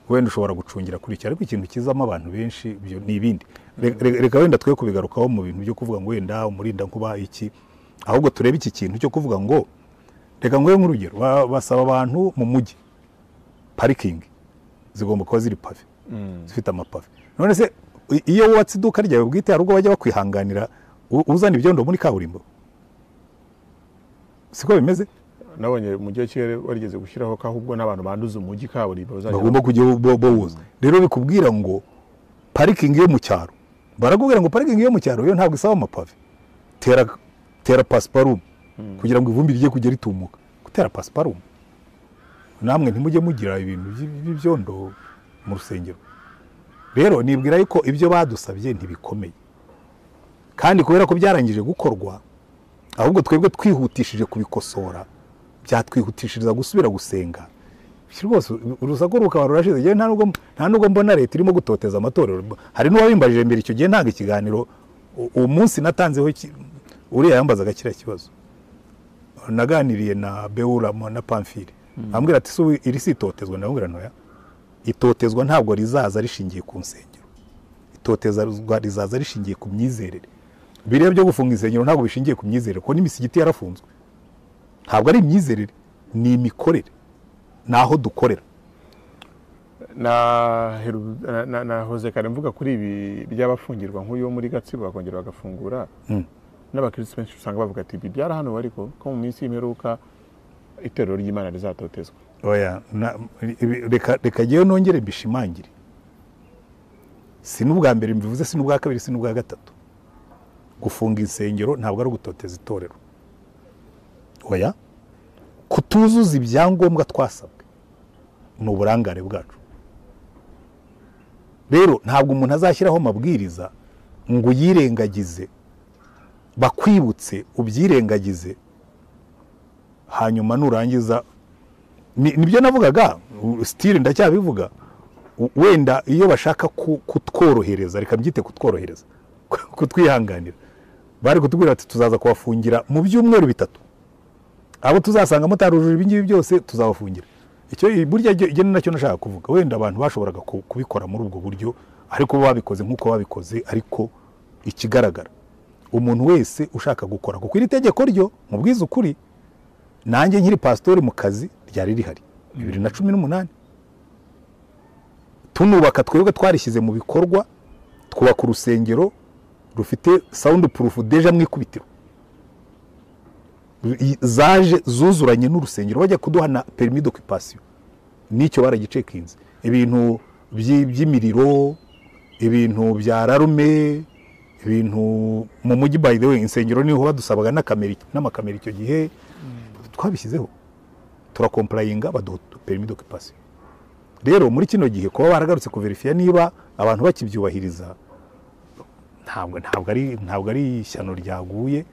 [SPEAKER 4] wenda ushobora gucungira kuri icyo ariko ikintu kizamo abantu benshi ibyo ni ibindi Re- re- reka wenda twe kubigarukaho mu bintu byo kuvuga ngo wenda umurinda nkuba iki ahubwo turebe iki kintu cyo kuvuga ngo reka nguhe nk'urugero ba- basaba abantu mu mujyi parikingi zigomba kuba ziri pave zifite amapave none se i- iyo wubatse iduka ryawe bwite hari ubwo bajya bakwihanganira u- uzana ibyondo muri kaburimbo siko bimeze
[SPEAKER 5] nabonye mu mujyi wa kigali barigeze gushyiraho ko ahubwo n'abantu banduza umujyi kaburimbo bazajya
[SPEAKER 4] bagomba kujya bo- bawuza rero bikubwira ngo parikingi yo mu cyaro barakubwira ngo parikingi yo mu cyaro yo ntabwo isaba amapave tera tera pasiparumu kugira ngo ivumbi rijye kujya ritumuka gutera pasiparumu namwe ntimujye mugira ibintu by- by'ibyondo mu rusengero rero nibwira yuko ibyo badusabye ntibikomeye kandi kubera ko byarangije gukorwa ahubwo twebwe twihutishije kubikosora byatwihutishiriza gusubira gusenga Iki rwose urusaku rukaba rurashize Njyewe nta nubwo nta nubwo mbona leta irimo gutoteza amatorero hari n'uwabimbajije mbere icyo gihe ntabwo ikiganiro u- uwo munsi natanzeho ki- uriya yambazaga kiriya kibazo naganiriye na beura mo- na pamfile ambwira ati se ubu iri si itotezwa ndamubwira ntoya itotezwa ntabwo rizaza rishingiye ku nsengero itotezwa rizaza rishingiye ku myizerere biriya byo gufunga insengero ntabwo bishingiye ku myizerere kuko n'imisigiti yarafunzwe ntabwo ari imyizerere ni imikorere ni aho dukorera
[SPEAKER 5] na Heru- na- na- nahoze kare mvuga kuri ibi by'abafungirwa nk'uyu wo muri gatsibo bakongera bagafungura n'abakirisitu benshi usanga bavuga ati ibi byarahaniwe ariko ko mu minsi y'imperuka iterero ry'imana rizatotezwa
[SPEAKER 4] oya na- ibi- reka reka ngewe nongere mbishimangire si n'ubwa mbere mbivuze si n'ubwa kabiri si n'ubwa gatatu gufunga insengero ntabwo ari ugutoteza itorero oya kutuzuza ibyangombwa twasabwe ni uburangare bwacu rero ntabwo umuntu azashyiraho amabwiriza ngo uyirengagize bakwibutse ubyirengagize hanyuma nurangiza ni- nibyo navugaga u- sitire ndacyabivuga u- wenda iyo bashaka ku- kutworohereza reka mbyite kutworohereza kutwihanganira bari kutubwira ati tuzaza kubafungira mu byumweru bitatu abo tuzasanga mutarujuje ibingibi byose tuzabafungira icyo burya ibyo ni nacyo nashaka kuvuga wenda abantu bashoboraga ku- kubikora muri ubwo buryo ariko bo babikoze nk'uko babikoze ariko ikigaragara umuntu wese ushaka gukora kuko iri tegeko ryo mu bwiza ukuri nanjye nkiri pasitori mu kazi ryari rihari bibiri na cumi n'umunani tunubaka twebwe twarishyize mu bikorwa twubaka urusengero rufite sawundi purufu deja mu ikubitiro I- zaje zuzuranye n'urusengero bajya kuduha na perimi dokipasiyo n'icyo baragicekinze ibintu byi- by'imiriro ibintu bya rarume ibintu mu mujyi by the way insengero niho badusabaga n'akamera n'amakamera icyo gihe twabishyizeho turakomparayinga baduha perimi dokipasiyo rero muri kino gihe kuba baragarutse kuverifiya niba abantu bakibyubahiriza ntabwo ntabwo ari ntabwo ari ishyano ryaguye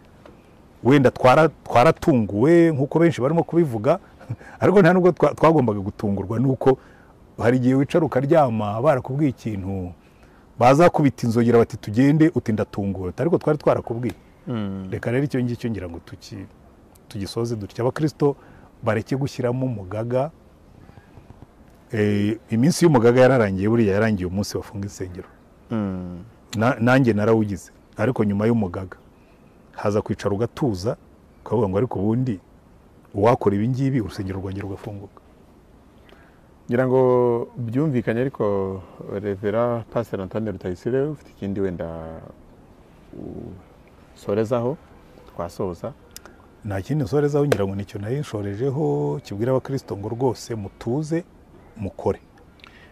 [SPEAKER 4] wenda twara- twaratunguwe nk'uko benshi barimo kubivuga ariko nta nubwo twa- twagombaga gutungurwa nuko hari igihe wicara ukaryama barakubwiye ikintu bazakubita inzogera bati tugende uti ndatunguwe ariko twari twarakubwiye reka rero icyo ngicyo ngira ngo tuki tugisoze dutya abakirisito bareke gushyiramo umugaga Eh, iminsi y'umugaga yararangiye buriya yarangiye umunsi bafunga insengero Na- nanjye narawugize ariko nyuma y'umugaga haza kwicara ugatuza ukavuga ngo ariko ubundi uwakora ibi ngibi urusengero rwongera rugafunguka
[SPEAKER 5] ngira ngo byumvikanye ariko revera pasiteri antoine rutayisire ufite ikindi wenda usorezaho twasoza
[SPEAKER 4] nta kindi nsorezaho ngira ngo nicyo nari nshorejeho kibwira abakristo ngo rwose mutuze mukore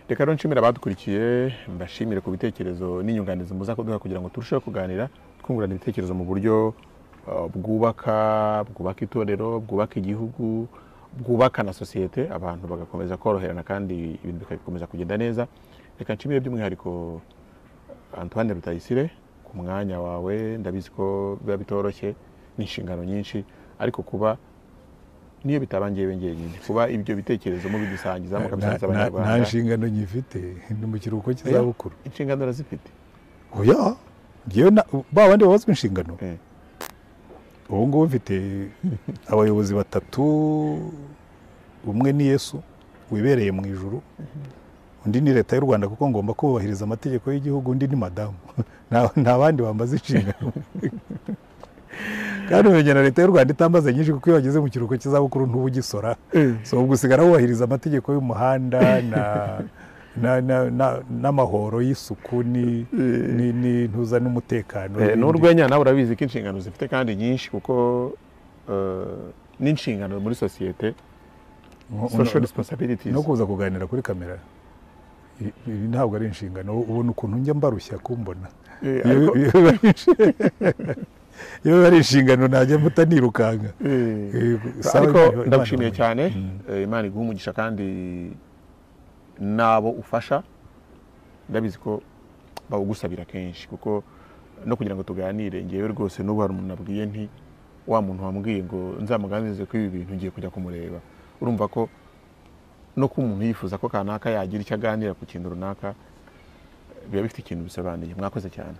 [SPEAKER 5] reka rero nshimira abadukurikiye mbashimire ku bitekerezo n'inyunganizi muza kuduha kugira ngo turusheho kuganira twungurana ibitekerezo mu buryo uh, bwubaka bwubaka itorero bwubaka igihugu bwubaka na sosiyete abantu bagakomeza koroherana kandi ibintu bigakomeza kugenda neza reka nshimire by'umwihariko antoine rutayisire ku mwanya wawe ndabizi ko biba bitoroshye n'inshingano nyinshi ariko kuba niyo bitaba ngewe njyenyine kuba ibyo bitekerezo mubidusangiza mukabisangiza
[SPEAKER 4] Na- na-
[SPEAKER 5] abanyarwanda
[SPEAKER 4] nta nshingano nyifite ni mu kiruhuko cy'izabukuru
[SPEAKER 5] inshingano urazifite
[SPEAKER 4] oya ngewe na- ba bandi babazwa inshingano
[SPEAKER 5] Eh.
[SPEAKER 4] ubu ngubu mfite abayobozi batatu umwe ni yesu wibereye mu ijuru undi ni leta y'u rwanda kuko ngomba kubahiriza amategeko y'igihugu undi ni madamu nta nta bandi bambaza inshingano kandi umenya na leta y'u rwanda itambaza nyinshi kuko iyo wageze mu kiruhuko cy'izabukuru ntuba ugisora so ubwo usigara wubahiriza amategeko y'umuhanda na na- na- na- n'amahoro y'isuku ni- ni- n'intuza n'umutekano
[SPEAKER 5] Eh,
[SPEAKER 4] n'ibindi.
[SPEAKER 5] n'urwenya nawe urabizi ko inshingano zifite kandi nyinshi kuko eh, n'inshingano muri sosiyete
[SPEAKER 4] Uno-
[SPEAKER 5] social
[SPEAKER 4] uno-
[SPEAKER 5] responsibilities
[SPEAKER 4] no kuza kuganira kuri kamera i- ibi ntabwo ari inshingano ubona ukuntu njya mbarushya kumbona
[SPEAKER 5] Eh,
[SPEAKER 4] Iyo-
[SPEAKER 5] ariko-
[SPEAKER 4] iyo biba ari inshi- iyo biba ari inshingano najya mutanirukanga
[SPEAKER 5] Eh,
[SPEAKER 4] sawa,
[SPEAKER 5] ariko
[SPEAKER 4] Imana
[SPEAKER 5] ndagushimiye
[SPEAKER 4] iramuha.
[SPEAKER 5] cyane Eh, imana iguha umugisha kandi n'abo ufasha ndabizi ko bawugusabira kenshi kuko no kugira ngo tuganire ngewe rwose n'ubu hari umuntu nabwiye nti wa muntu wambwiye ngo nzamuganirize ko ibi bintu ngiye kujya kumureba urumva ko no kuba umuntu yifuza ko kanaka yagira icyo aganira ku kintu runaka biba bifite ikintu bisobanuye mwakoze cyane